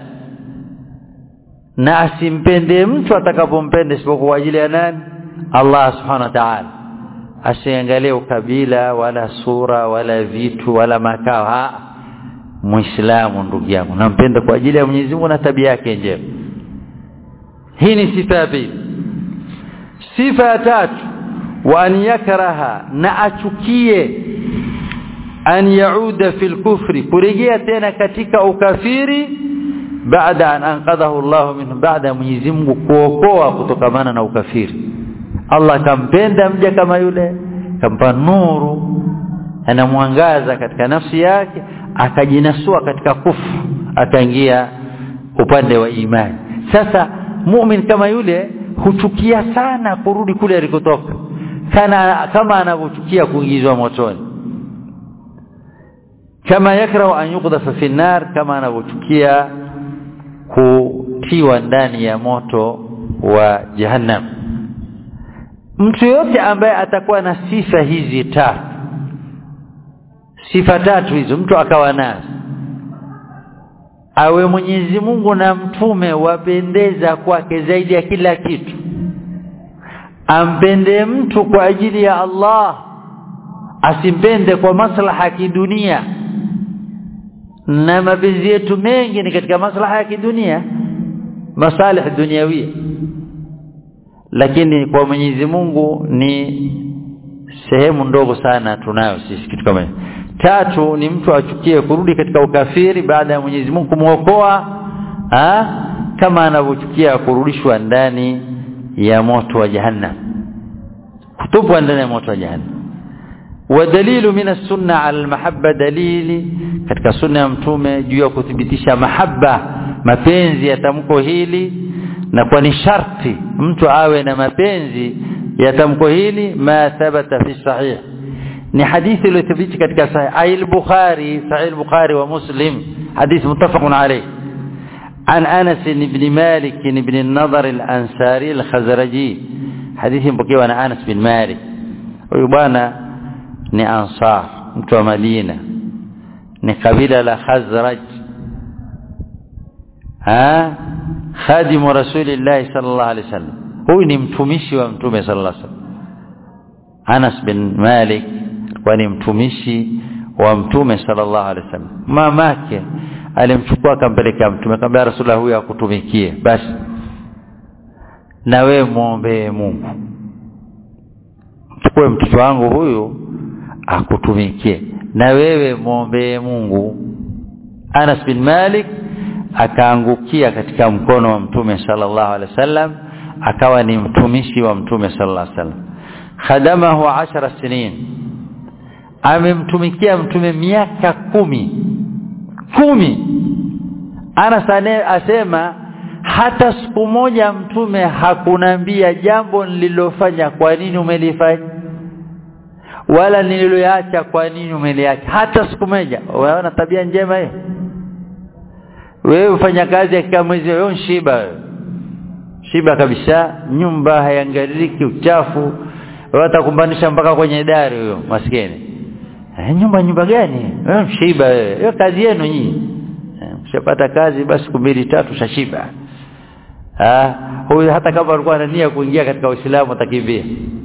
na asimpende mtu atakapompenda isipokuwa kwa ajili ya nani Allah subhanahu wa ta'ala asiangalie ukabila wala sura wala vitu wala makao ha muislamu ndugu yangu nampenda kwa ajili ya Mwenyezi Mungu na tabia yake njema hii ni sifa ya pili sifa ya tatu wa an yakraha na achukie an yauda fil kufri kurejea tena katika ukafiri baada an anqadhahu Allah min baada Mwenyezi Mungu kuokoa kutokamana na ukafiri Allah kampenda mja kama yule kampa nuru anamwangaza katika nafsi yake akajinasua katika kufu akaingia upande wa imani sasa mu'min kama yule huchukia sana kurudi kule alikotoka kana kama anavyochukia kuingizwa motoni kama yakrau an yuqdhafa fi nar kama anavyochukia kutiwa ndani ya moto wa jahannam mtu yote ambaye atakuwa na sifa hizi tatu sifa tatu hizo mtu akawa nazo awe Mwenyezi Mungu na mtume wapendeza kwake zaidi ya kila kitu ampende mtu kwa ajili ya Allah asimpende kwa maslaha ya kidunia na mapenzi yetu mengi ni katika maslaha ya kidunia masalih duniawia lakini kwa Mwenyezi Mungu ni sehemu ndogo sana tunayo sisi kitu kama tatu ni mtu achukie kurudi katika ukafiri baada ya Mwenyezi Mungu kumuokoa kama anavyochukia kurudishwa ndani ya moto wa jahannam kutupwa ndani ya moto wa jahannam ودليل من السنه على المحبه دليل katika sunna ya mtume juu ya kuthibitisha mahaba mapenzi ya tamko hili na kwa ni sharti mtu awe na mapenzi ya tamko hili ma thabata fi sahih ni hadithi iliyothibiti katika sahih ay al-bukhari sahih al-bukhari wa muslim hadith muttafaqun alayh عن انس بن مالك بن النضر الانصاري الخزرجي حديث مpokewa na Anas bin Malik huyu bwana ni ansar mtu wa Madina ni kabila la Khazraj ha khadimu rasulillah sallallahu alaihi wasallam huyu ni mtumishi wa mtume sallallahu alaihi wasallam Anas bin Malik wa ni mtumishi wa mtume sallallahu alaihi wasallam mamake alimchukua akampeleka mtume akamwambia rasulullah huyu akutumikie basi na wewe muombe Mungu chukue mtoto wangu huyu akutumikie na wewe muombe Mungu Anas bin Malik akaangukia katika mkono wa mtume sallallahu alaihi wasallam akawa ni mtumishi wa mtume sallallahu alaihi wasallam khadamahu ashara sinin amemtumikia mtume miaka kumi kumi Anas asema hata siku moja mtume hakunambia jambo nililofanya kwa nini umelifanya wala nililoacha kwa nini umeliacha hata siku moja unaona tabia njema hiyo wewe ufanya kazi ya mwezi wewe shiba wewe shiba kabisa nyumba haiangaliki uchafu watakumbanisha mpaka kwenye dari huyo maskini eh, nyumba nyumba gani wewe shiba wewe hiyo kazi yenu nyinyi mshapata kazi basi siku mbili tatu shashiba ah huyu hata kama alikuwa na nia kuingia katika Uislamu atakimbia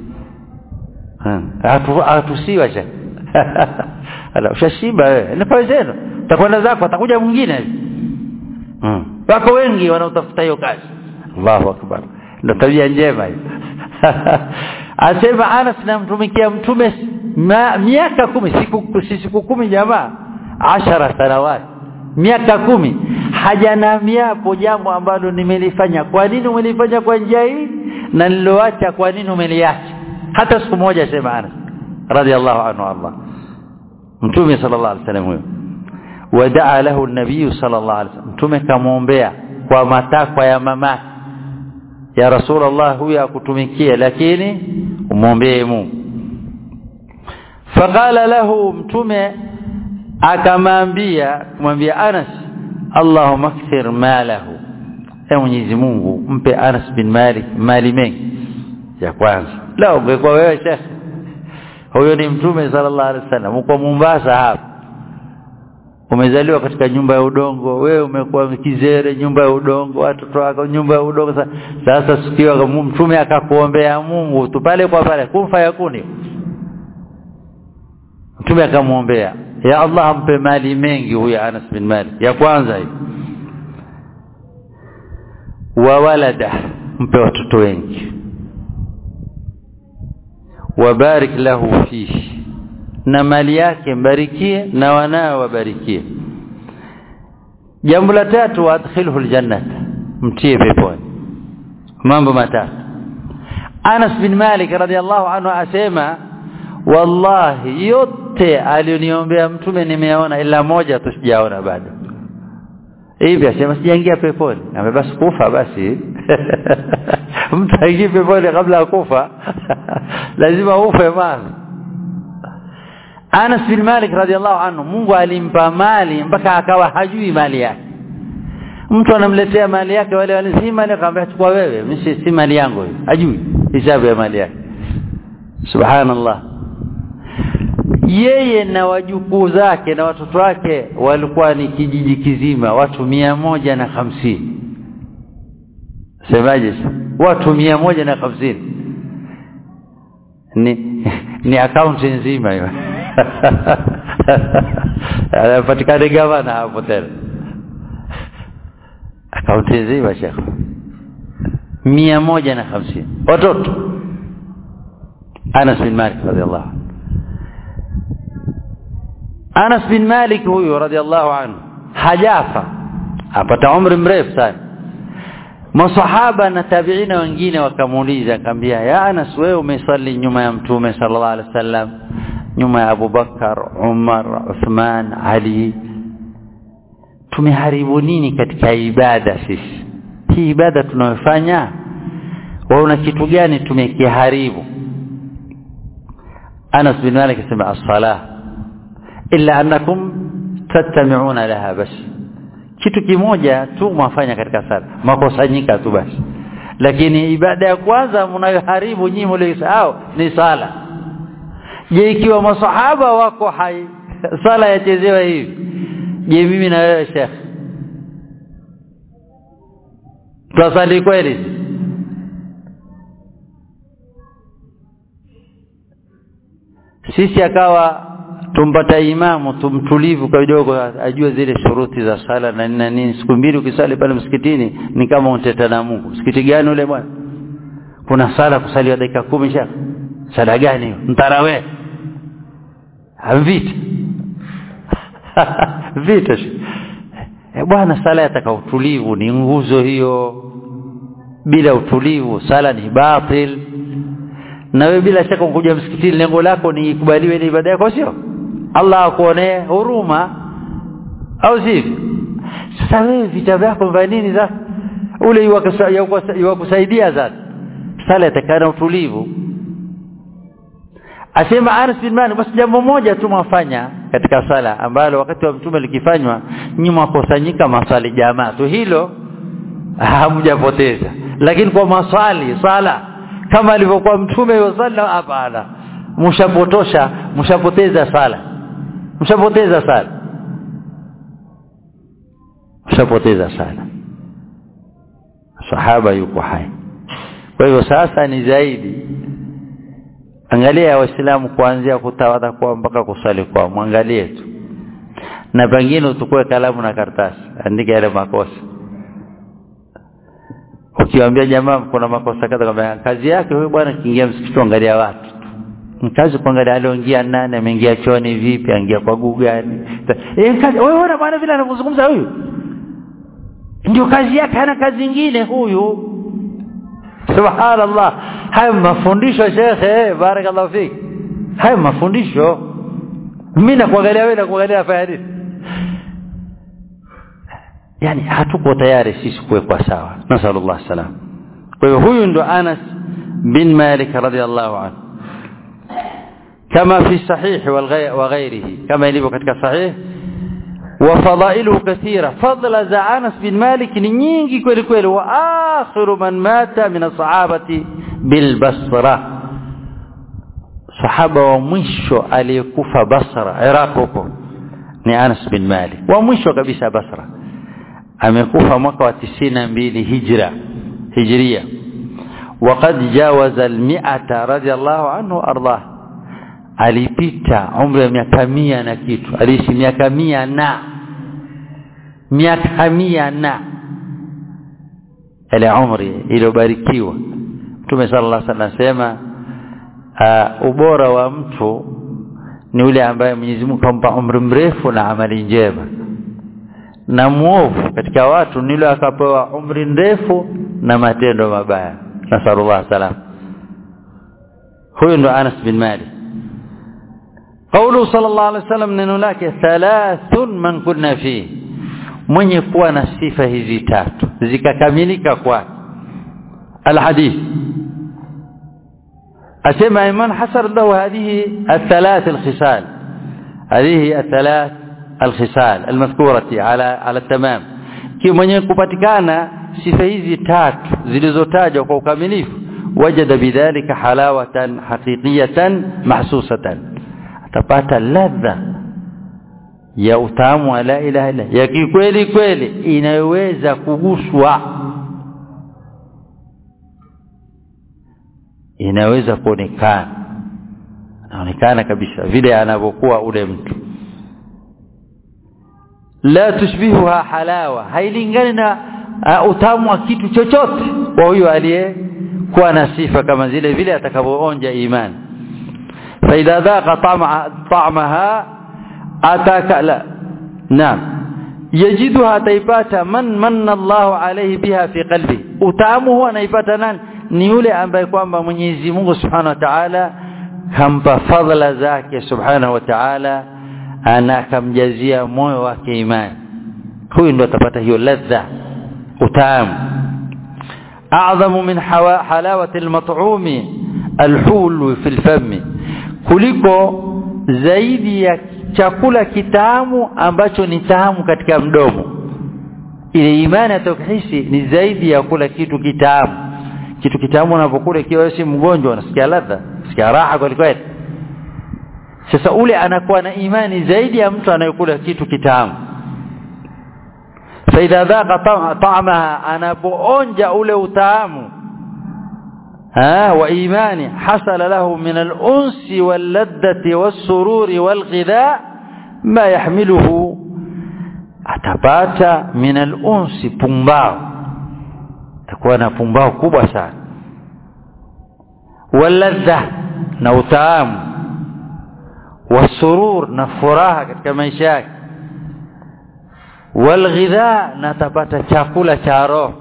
hatusiwa cha ala ushashiba wewe na zenu utakwenda zako atakuja mwingine hmm. wako wengi wanaotafuta hiyo kazi Allahu akbar ndio tabia njema hiyo asema Anas namtumikia mtume miaka kumi siku siku kumi jamaa ashara sanawati miaka kumi hajanamiapo jambo ambalo nimelifanya kwa nini umelifanya kwa njia hii na niloacha kwa nini umeliacha hata siku moja sema Anas radhiallahu anhu Allah mtume sallallahu alaihi wasallam huyo wadaa lahu an-nabiy sallallahu alaihi wasallam mtume kamwombea kwa matakwa ya mamake ya rasulullah huyu akutumikia lakini umwombee Mungu faqala lahu mtume akamwambia kumwambia Anas Allahumma kthir malahu e Mwenyezi Mungu mpe Anas bin Malik mali mengi ya kwanza la ungekuwa wewe Sheikh huyo ni mtume sallallahu alaihi wasallam uko Mombasa hapa umezaliwa katika nyumba ya udongo wewe umekuwa kizere nyumba ya udongo watoto wako nyumba ya udongo sasa sikiwa mtume akakuombea Mungu tu pale kwa pale kumfa yakuni mtume akamwombea ya Allah ampe mali mengi huyo Anas bin Malik ya kwanza hii wa walada mpe watoto wengi wabarik lahu fihi na mali yake mbarikie na wanao wabarikie jambo la tatu adkhilhu aljannata mtie peponi mambo matatu Anas bin Malik radhiallahu anhu asema wallahi yote alioniombea mtume nimeona ila moja tu sijaona bado hivi asema sijaingia peponi ame basi kufa basi mtu aingie peponi kabla ya kufa lazima ufe mama Anas bin Malik radhiallahu anhu Mungu alimpa mali mpaka akawa hajui mali yake mtu anamletea mali yake wale wale si mali akamwambia chukua wewe mimi si mali yangu hajui hisabu ya mali yake subhanallah yeye na wajukuu zake na watoto wake walikuwa ni kijiji kizima watu mia moja na hamsini semaje watu mia moja na hamsini ni ni akaunti nzima hiyo anapatikana gavana hapo tena akaunti nzima shekh mia moja na hamsini watoto Anas bin Malik radhiallahu anhu Anas bin Malik huyu radhiallahu anhu hajafa apata umri mrefu sana masahaba na tabiina wengine wakamuuliza akamwambia ya Anas wewe umesali nyuma ya mtume sallallahu alaihi wasallam nyuma ya Abu Bakar Umar Uthman Ali tumeharibu nini katika ibada sisi hii ibada tunayofanya waona kitu gani tumekiharibu Anas bin Malik asema as-salah illa annakum tattami'una laha bas kitu kimoja tu mwafanya katika sala makosanyika tu basi lakini ibada ya kwanza mnayoharibu nyinyi mliosahau ni sala je ikiwa masahaba wako hai sala yachezewa hivi je mimi na wewe Sheikh twasali kweli sisi akawa tumpata imamu tumtulivu kidogo ajue zile shuruti za sala na nini nini siku mbili ukisali pale msikitini ni kama unteta na Mungu msikiti gani ule bwana kuna sala kusaliwa dakika kumi sha sala gani hiyo mtarawe vita vita e bwana sala yataka utulivu ni nguzo hiyo bila utulivu sala ni batil na wewe bila shaka ukuja msikitini lengo lako ni ikubaliwe ile ibada yako sio Allah akuonee huruma au sivyo sasa wewe vita vyako vya nini sasa ule iwakusaidia sasa sala itakana utulivu asema Anas bin Malik basi jambo moja tu mwafanya katika sala ambalo wakati wa mtume likifanywa nyuma kusanyika maswali jamaa tu hilo hamjapoteza lakini kwa maswali sala kama alivyokuwa mtume yosalla hapana mshapotosha mshapoteza sala mshapoteza sala mshapoteza sala sahaba yuko hai kwa hivyo sasa ni zaidi angalia waislamu kuanzia kutawadha kwa mpaka kusali kwa mwangalie tu na pengine utukue kalamu na karatasi andika yale makosa ukiwaambia jamaa kuna makosa kadha kama kazi yake huyu bwana kiingia msikiti angalia watu kazi kuangalia alioingia nani ameingia chooni vipi aingia kwa guu gani eh kazi wewe unaona bwana vile anavyozungumza huyu ndio kazi yake hana kazi nyingine huyu subhanallah haya mafundisho shekhe barakallahu fik haya mafundisho mimi nakuangalia wewe nakuangalia fanya yani hatuko tayari sisi kuwekwa sawa nasallallahu salam kwa hiyo huyu ndo Anas bin Malik radhiallahu anhu kama fi sahih wa ghairihi kama ilivyo katika sahih وفضائله كثيرة فضل ذا أنس بن مالك نينجي كل كل وآخر من مات من الصحابة بالبصرة صحابة ومشو aliyekufa Basra Iraq huko ni Anas bin Malik wa mwisho kabisa Basra amekufa mwaka wa 92 hijra hijria وقد جاوز المئة رضي الله عنه أرضاه alipita umri wa miaka mia na kitu aliishi miaka mia na miaka mia na ile umri iliyobarikiwa Mtume sallallahu alaihi wasallam anasema uh, ubora wa mtu ni ule ambaye Mwenyezi Mungu kampa umri mrefu na amali njema na muovu katika watu ni yule akapewa umri mrefu na matendo mabaya nasallallahu salam huyu ndo Anas bin Malik قوله صلى الله عليه وسلم neno lake thalathun man kunna fi mwenye kuwa na sifa hizi tatu zikakamilika kwake alhadith asema iman hasar lahu hadhihi الثلاث الخصال هذه الثلاث الخصال المذكورة على على التمام kio mwenye kupatikana sifa hizi tatu zilizotajwa kwa ukamilifu wajada bidhalika halawatan haqiqiyatan mahsusatan atapata ladha ya utamu wa la ilaha illa ya kikweli kweli inayoweza kuguswa inaweza kuonekana anaonekana kabisa vile anavyokuwa ule mtu la tushbihuha halawa hailingani na uh, utamu wa kitu chochote kwa huyo aliyekuwa na sifa kama zile vile atakavyoonja imani فإذا ذاق طعم طعمها أتاك لا نعم يجدها تيباتا من من الله عليه بها في قلبه utamu anaipata nani ni yule ambaye kwamba Mwenyezi Mungu Subhanahu wa Ta'ala kampa fadhila zake Subhanahu wa Ta'ala ana akamjazia moyo wake imani huyu ndo atapata hiyo ladha utamu a'zamu min halawati al-mat'umi al-hulu fi al-fami kuliko zaidi ya chakula kitamu ambacho ni tamu katika mdomo ile imani atokihisi ni zaidi ya kula kitu kitamu kitu kitamu unapokula ikiwa si mgonjwa unasikia ladha unasikia raha kweli kweli sasa ule anakuwa na imani zaidi ya mtu anayekula kitu kitamu faidha dhaqa ta'amaha anapoonja ule utamu ها وإيمان حصل له من الأنس واللذة والسرور والغذاء ما يحمله atapata min al-unsi pumbao takuwa na pumbao kubwa sana waladha na utamu wasurur na furaha katika maisha yake walghidha na atapata chakula cha roho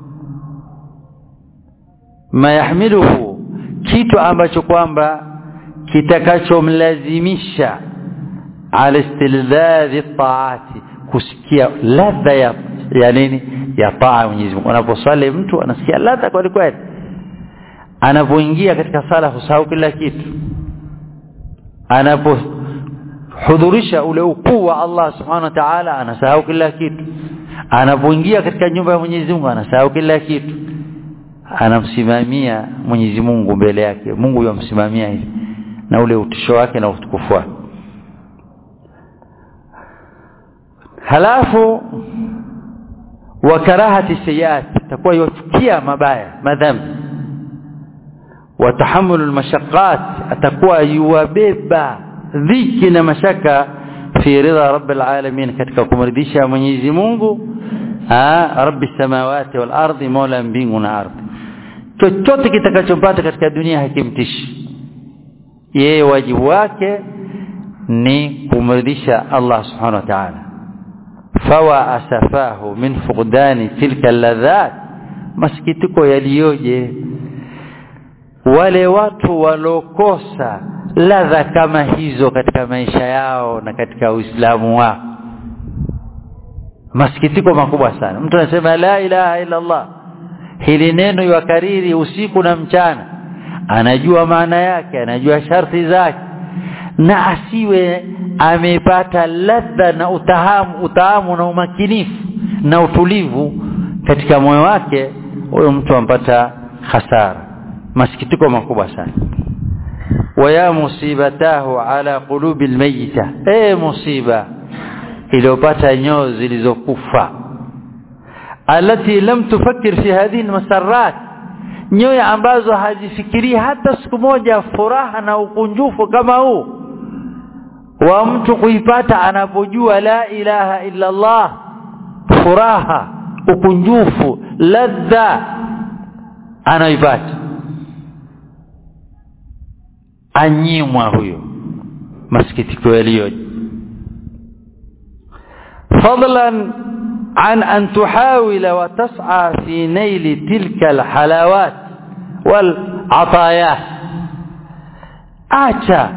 mayahmiluhu kitu ambacho kwamba kitakachomlazimisha ala istilzadhi taati kusikia ladha ya ya nini ya taa Mwenyezi Mungu unaposali mtu anasikia ladha kweli kweli anapoingia katika sala husahau kila kitu anapohudhurisha ule ukuu wa Allah subhanahu wa ta'ala anasahau kila kitu anapoingia katika nyumba ya Mwenyezi Mungu anasahau kila kitu anamsimamia Mwenyezi Mungu mbele yake Mungu yamsimamia hivi na ule utisho wake na utukufu wake halafu wa karahati sayiat atakuwa yuchukia mabaya madhambi wa tahammul almashaqqat atakuwa yuwabeba dhiki na mashaka fi ridha rabbil alamin katika kumridhisha Mwenyezi Mungu rabbi samawati wal ardi mola mbingu na ardhi chochote kitakachompata katika dunia hakimtishi yeye wajibu wake ni kumridhisha Allah subhanahu wa ta'ala fawa asafahu min fuqdani tilka alladhat masikitiko yaliyoje wale watu walokosa ladha kama hizo katika maisha yao na katika Uislamu wao masikitiko makubwa sana mtu anasema la ilaha illa Allah hili neno yakariri usiku na mchana anajua maana yake anajua sharti zake na asiwe amepata ladha na utahamu utahamu na umakinifu na utulivu katika moyo wake huyo mtu ampata hasara masikitiko makubwa sana waya musibatahu ala qulubi almayita eh musiba iliyopata nyoyo zilizokufa alati lam tufakkir fi hadhihi almasarrat nyoyo ambazo hazifikirii hata siku moja furaha na ukunjufu kama huu wa mtu kuipata anapojua la ilaha illa Allah furaha ukunjufu ladha anaipata anyimwa huyo masikitiko yaliyoje fadlan عن أن تحاول وتسعى في نيل تلك الحلاوات والعطايات acha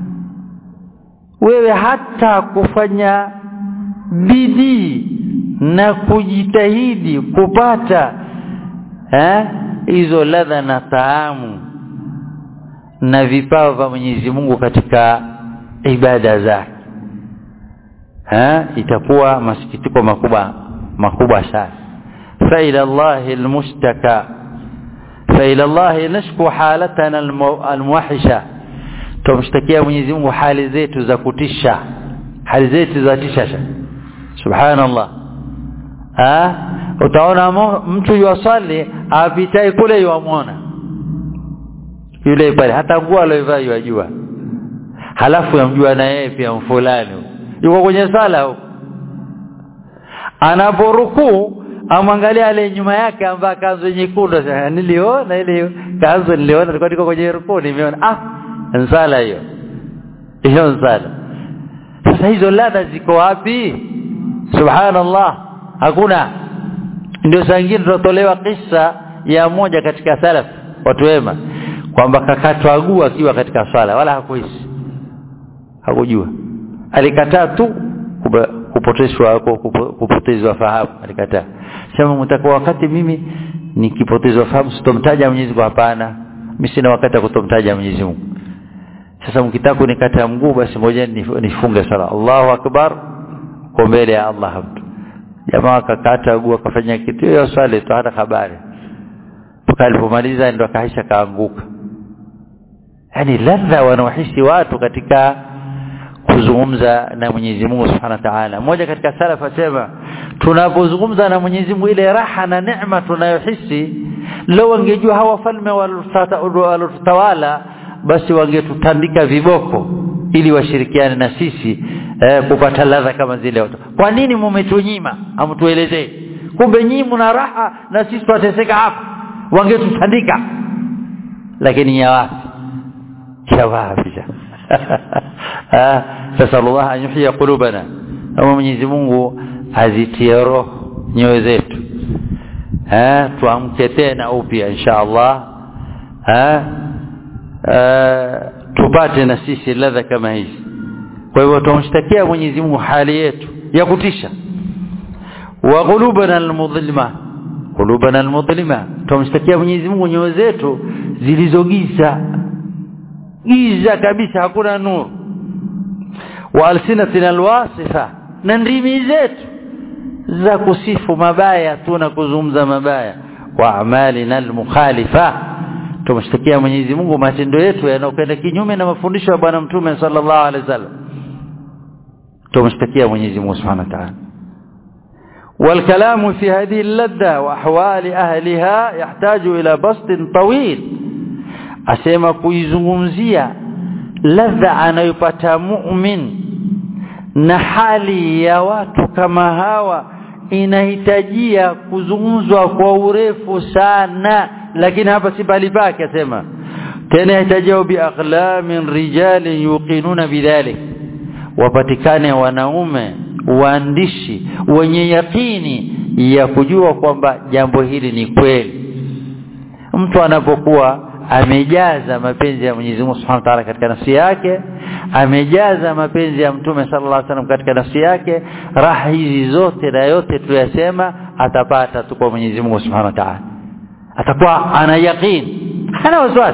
wewe hata kufanya bidii na kujitahidi kupata eh hizo ladha na taamu na vipawa vya Mwenyezi Mungu katika ibada zake eh itakuwa masikitiko makubwa makubwa sana fa ila Allah almustaka fa ila Allah nashku halatana almuwahisha tumshtakia Mwenyezi Mungu hali zetu za kutisha hali zetu za tisha subhanallah ah utaona mtu yuwasali apitai kule yuamwona yule pale hata nguo aliyovaa yajua halafu yamjua na yeye pia mfulani yuko kwenye sala huko anaporukuu amwangalia ale nyuma yake ambaye kanzu nyekundu niliona ile kanzu niliona nilikuwa niko kwenye rukuu nimeona ah nsala hiyo hiyo nsala sasa hizo ladha ziko wapi subhanallah hakuna ndio saa ingine tunatolewa kisa ya moja katika salaf watu wema kwamba kakatwa guu akiwa katika swala wala hakuhisi hakujua alikataa tu kupotezwa kupotezwa fahamu alikataa sema mtakuwa wakati mimi nikipotezwa fahamu sitomtaja Mwenyezi Mungu hapana mimi sina wakati wa kutomtaja Mwenyezi Mungu sasa mkitaka kunikata mguu basi ngoja nifunge sala Allahu akbar kwa mbele ya Allah mtu jamaa akakata mguu akafanya kitu hiyo swali tu hata habari mpaka alipomaliza ndo akaisha kaanguka yani ladha wanaohisi watu katika kuzungumza na Mwenyezi Mungu Subhanahu wa Ta'ala. Mmoja katika salaf asema tunapozungumza na Mwenyezi Mungu ile raha na neema tunayohisi leo wangejua hawa falme walotawala basi wangetutandika viboko ili washirikiane na sisi eh, kupata ladha kama zile watu. Kwa nini mumetunyima? Amtuelezee. Kumbe nyinyi mna raha na sisi tutateseka hapa. Wangetutandika. Lakini ya wapi? Ya wapi? nasallallahu an yuhya qulubana ama Mwenyezi Mungu azitie roho nyoyo zetu eh tuamke tena upya insha Allah eh tupate na sisi ladha kama hizi kwa hivyo tumshtakia Mwenyezi Mungu hali yetu ya kutisha wa qulubana almudhlima qulubana almudhlima tumshtakia Mwenyezi Mungu nyoyo zetu zilizogiza giza kabisa hakuna nuru wa alsinatina alwasifa na ndimi zetu za kusifu mabaya tu na kuzungumza mabaya wa amalina almukhalifa tumshtakia Mwenyezi Mungu matendo yetu yanayokwenda kinyume na mafundisho ya bwana mtume sallallahu alaihi wasallam tumshtakia Mwenyezi Mungu Subhanahu wa ta'ala والكلام في هذه اللذة وأحوال أهلها يحتاج إلى بسط طويل أسيما kuizungumzia ladha anayopata mu'min na hali ya watu kama hawa inahitajia kuzungumzwa kwa urefu sana lakini hapa si bali pake asema tena yahitajia bi aqlamin rijalin yuqinuna bidhalik wapatikane wanaume waandishi wenye yakini ya kujua kwamba jambo hili ni kweli mtu anapokuwa amejaza mapenzi ya Mwenyezi Mungu Subhanahu wa Ta'ala katika nafsi yake amejaza mapenzi ya Mtume sallallahu alaihi wasallam katika nafsi yake raha hizi zote na yote tuliyosema atapata tu kwa Mwenyezi Mungu Subhanahu wa Ta'ala atakuwa ana yaqeen hana wasiwasi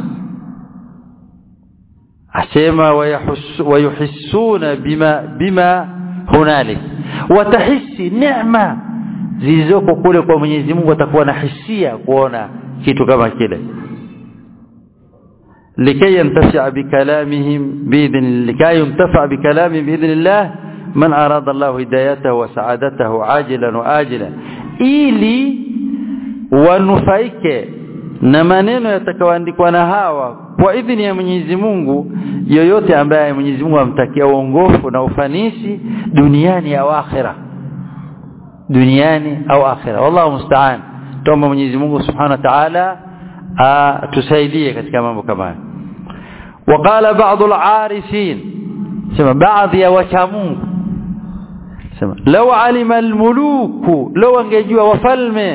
asema wayuhissuna bima bima hunalik watahisi neema zilizoko kule kwa Mwenyezi Mungu atakuwa na hisia kuona kitu kama kile لكي ينتفع بكلامهم بإذن لكي ينتفع بكلامهم بإذن الله من أراد الله هدايته وسعادته عاجلا وآجلا ili wanufaike na maneno yatakayoandikwa na hawa kwa idhini ya Mwenyezi Mungu yoyote ambaye Mwenyezi Mungu amtakia uongofu na ufanisi duniani au akhira duniani au akhira wallahu musta'an tuombe Mwenyezi Mungu Subhanahu wa Ta'ala tusaidie katika mambo kama haya وقال بعض العارفين سمع بعض يا وشامون سمع لو علم الملوك لو angejua wafalme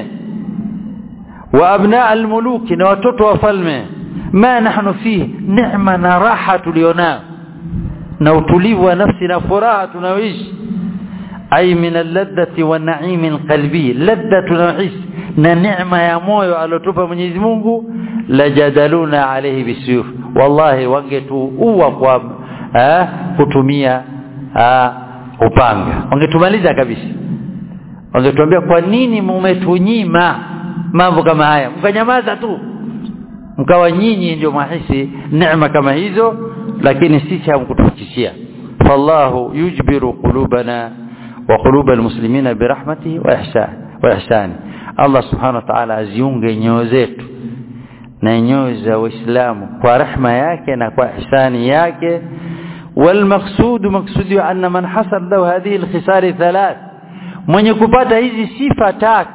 وابناء الملوك na watoto wafalme ma nahnu fihi neema na raha tulionao na utulivu wa nafsi na furaha tunaoishi ay min alladhati wa na'im alqalbi ladha tunaoishi na neema ya moyo alotupa Mwenyezi Mungu lajadaluna alayhi bisuyuf wallahi wangetuua kwa eh, kutumia eh, upanga wangetumaliza kabisa wangetuambia kwa nini mumetunyima mambo kama haya mkanyamaza tu mkawa nyinyi ndio mahisi neema kama hizo lakini sisi hamkutufikishia fallahu yujbiru qulubana wa qulub almuslimina birahmatihi wa ihsan wa ihsani Allah subhanahu wa ta'ala aziunge nyoyo zetu na nyoyo za waislamu kwa rehma yake na kwa ihsani yake والمقصود مقصود أن من حصل له هذه الخصال ثلاث من يكبت هذه صفة تاك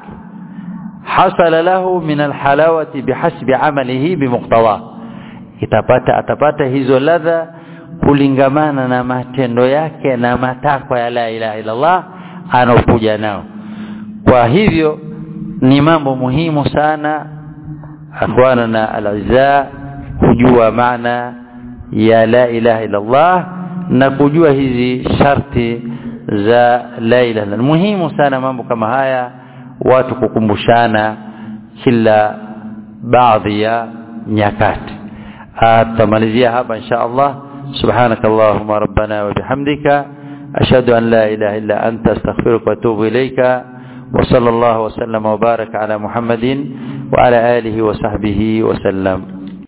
حصل له من الحلاوة بحسب عمله بمقتضاه itapata atapata hizo ladha kulingamana na matendo yake na matakwa ya la ilaha illallah anaokuja nao kwa hivyo ni mambo muhimu sana akhwana na al-izza kujua maana ya la ilaha illallah na kujua hizi sharti za la ilaha illallah muhimu sana mambo kama haya watu kukumbushana kila baadhi ya nyakati atamalizia hapa insha Allah سبحانك اللهم ربنا وبحمدك أشهد أن لا إله إلا أنت استغفرك وأتوب إليك وصلى الله وسلم وبارك على محمد وعلى آله وصحبه وسلم